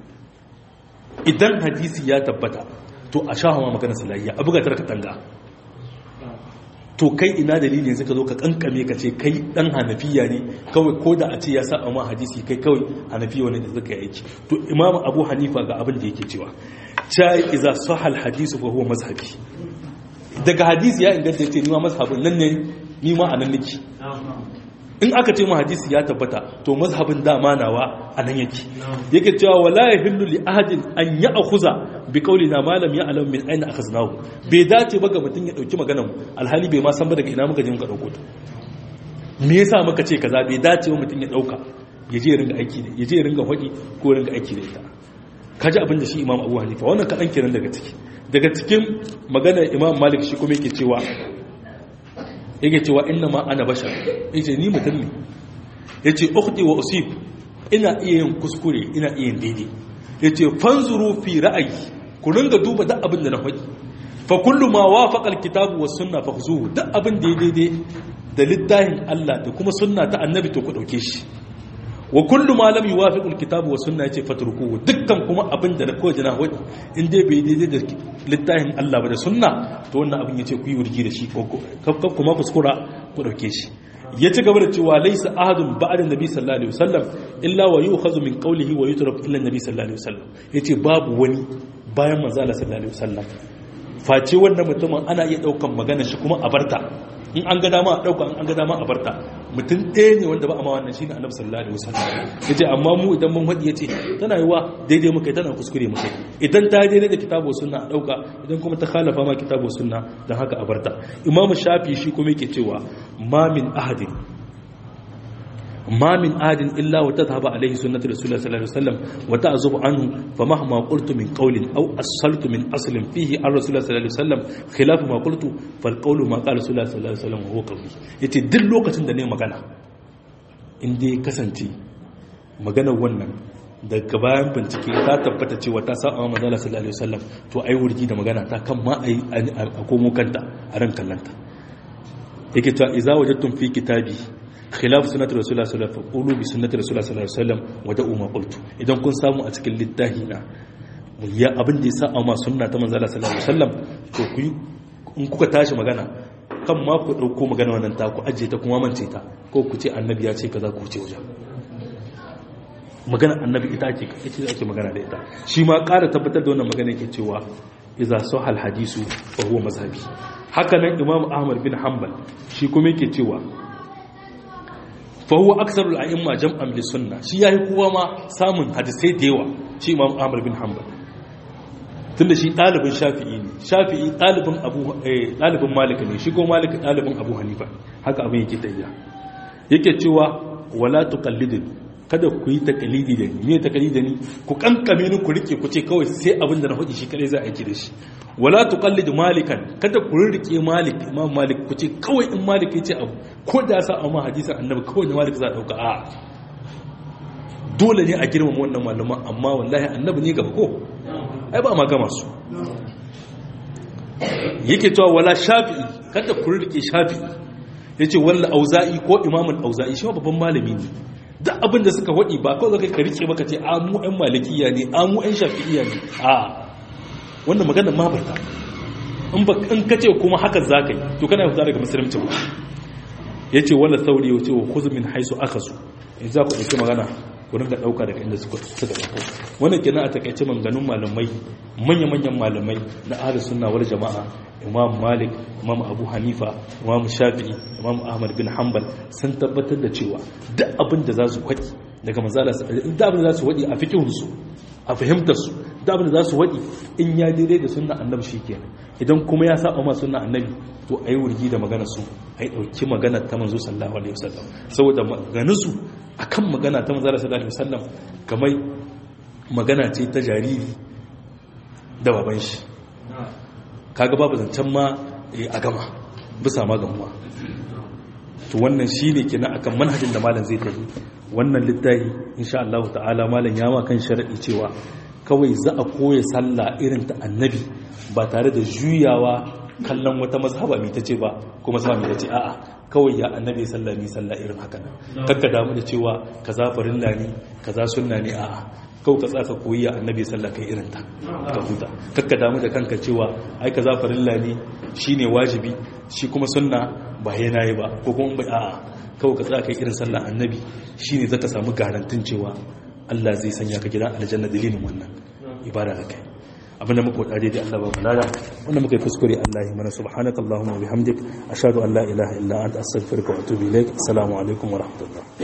idan hadisi ya tabbata to a sha hawa magana salayya a bugatar ka tanga to kai ina dalili yanzu ka zo ka kankame ka ce kai dan hanafiya ne kawai ko da a ce ya sa amma hadisi kai kawai hanafiya wani da zaka aiki to imam abu hanifa ga abin da yake cewa cha iza sahal hadisu fa huwa mazhabi daga hadisi ya inganta yace ni ma mazhabin nan ne ni ma anan nake in aka ce mu hadisi ya tabbata to mazhabin dama nawa anan yake yake cewa wala yahillu li ahadin an ya'khuza bi qawlina ma lam ya'lam min ayna akhaznahu bai dace ba ga mutun ya dauki maganar mu alhali bai ma san ba daga ina muka je muka dauko ta me yasa muka ce kaza bai dace ba mutun ya dauka ya je ringa aiki da ya je ringa hodi ko ringa aiki da ita kaji abin da shi imam abu hanifa wannan kadan kenan daga ciki daga cikin maganar imam malik shi kuma yake cewa yake cewa inna ma ana bashar yace ni mutum ne yace ukhti wa usib ina iya yin kuskure ina iya yin daidai yace fanzuru fi ra'ayi ku ringa duba duk abin da na faɗi fa kullu ma wafaqa alkitabu was sunna fakhzuhu duk abin da ya daidai da littafin Allah da kuma sunna ta annabi to ku dauke shi wa kullu ma lam yuwafiqu alkitabu was sunna yace fatrukuhu dukkan kuma abin da ko jina wadi in dai bai daidai da littafin Allah ba da sunna to wannan abin yace ku yi wurgi da shi ko kuma kuskura ku dauke shi ya ci gaba da cewa laysa ahadun ba'da nabi sallallahu alaihi wasallam illa wa yu'khadhu min qawlihi wa yutrak illa nabi sallallahu alaihi wasallam yace babu wani bayan manzo Allah sallallahu alaihi wasallam face wannan mutumin ana iya daukan maganar shi kuma a barta in an ga dama a ɗauka an ga dama a barta mutum ɗaya ne wanda ba a ma wannan shi ne annabi sallallahu alaihi wasallam ya ce amma mu idan mun faɗi ya ce tana yi wa daidai muka tana kuskure muka idan ta daidai da kitabu sunna a ɗauka idan kuma ta khalafa ma kitabu sunna don haka a barta imamu shafi shi kuma yake cewa ma min ahadin ما من آد إلا وتذهب عليه سنة رسول الله صلى الله عليه وسلم وتعزب عنه فمهما قلت من قول أو أصلت من أصل فيه عن رسول الله صلى الله عليه وسلم خلاف ما قلت فالقول ما قال رسول الله صلى الله عليه وسلم وهو قولي yace duk lokacin da ne magana in dai kasance magana wannan daga bayan bincike ta tabbata cewa ta sa amma manzala sallallahu alaihi wasallam to ai wurgi da magana ta kan ma ai a komo kanta a ran kallanta yake cewa idza wajadtum fi kitabi khilaf sunnati rasulullah sallallahu alaihi wasallam qulu bi sunnati rasulullah sallallahu alaihi wasallam wa da'u ma qultu idan kun samu a cikin littafi na ya abin da ya sa amma sunna ta manzo Allah sallallahu alaihi wasallam to ku in kuka tashi magana kan ma ku dauko magana wannan ta ku ajiye ta kuma mance ta ko ku ce annabi ya ce kaza ku ce wajen magana annabi ita ake ita ake magana da ita shi ma ƙara tabbatar da wannan magana yake cewa idza sahal hadisu fa huwa mazhabi haka nan imam ahmad bin hanbal shi kuma yake cewa fahuwa aksarul a'imma jam'an li sunna shi yayi kowa ma samun hadisai da yawa shi imam Ahmad bin Hanbal tunda shi dalibin Shafi'i ne Shafi'i dalibin Abu eh dalibin Malik ne shi ko Malik dalibin Abu Hanifa haka abin yake tayya yake cewa wala tuqallidin kada ku yi takalidi da ni me takalidi da ni ku kankame ni ku rike ku ce kawai sai abin da na faɗi shi kadai za a aiki da shi wala tuqallidu malikan kada ku rike malik imam malik ku ce kawai in malik ya ce abu ko da sa amma hadisin annabi kawai da malik za a dauka a dole ne a girmama wannan malaman amma wallahi annabi ne gaba ko ai ba ma gama su yake cewa wala shafi'i kada ku rike shafi'i yace walla auza'i ko imamul auza'i shi babban malami ne duk abin da suka wadi ba kawai zaka ka rike baka ce a mu ɗan malikiya ne a mu ɗan shafi'iyya ne a wannan maganar ma barka in ba in kace kuma haka zaka yi to kana fita daga musulunci ba yace wala sauri yace wa khudh min haisu akhasu in za ku dauki magana ku ringa dauka daga inda suka suka dauko wannan kenan a takaice maganganun malamai manya-manyan malamai na ahlus sunna wal jama'a imam malik imam abu hanifa imam shafi'i imam ahmad bin hanbal sun tabbatar da cewa duk abin da za su kwaɗi daga manzala duk abin da za su waɗi a fikihunsu a fahimtarsu duk abin da za su waɗi in ya daidai da sunna annabi shi kenan idan kuma ya saba ma sunna annabi to a yi wurgi da magana su a yi ɗauki magana ta manzo sallallahu alaihi wasallam saboda maganinsu akan magana ta manzala sallallahu alaihi wasallam kamar magana ce ta jariri da baban shi kaga babu zancen ma a gama bisa ma gamuwa to wannan shine kenan akan manhajin da malam zai tafi wannan littafi insha Allah ta'ala malam ya ma kan sharadi cewa kawai za a koya sallah irin ta annabi ba tare da juyawa kallon wata mazhaba mai tace ba ko mazhaba mai tace a'a kawai ya annabi sallah ni sallah irin haka nan kakka damu da cewa kaza farilla ne kaza sunna ne a'a kau ka tsaka koyi a annabi sallah kai irin ta ka huta kakka damu da kanka cewa ai kaza farilla ne shine wajibi shi kuma sunna ba yana yi ba ko kuma bai a'a kau ka tsaka kai irin sallah annabi shine zaka samu garantin cewa Allah zai sanya ka gidan aljanna dalilin wannan ibada da kai abinda muka wada daidai Allah ba balada wanda muka yi kuskure Allah ya mana subhanakallahumma wa bihamdik ashhadu an la ilaha illa anta astaghfiruka wa atubu ilaik assalamu alaikum wa rahmatullah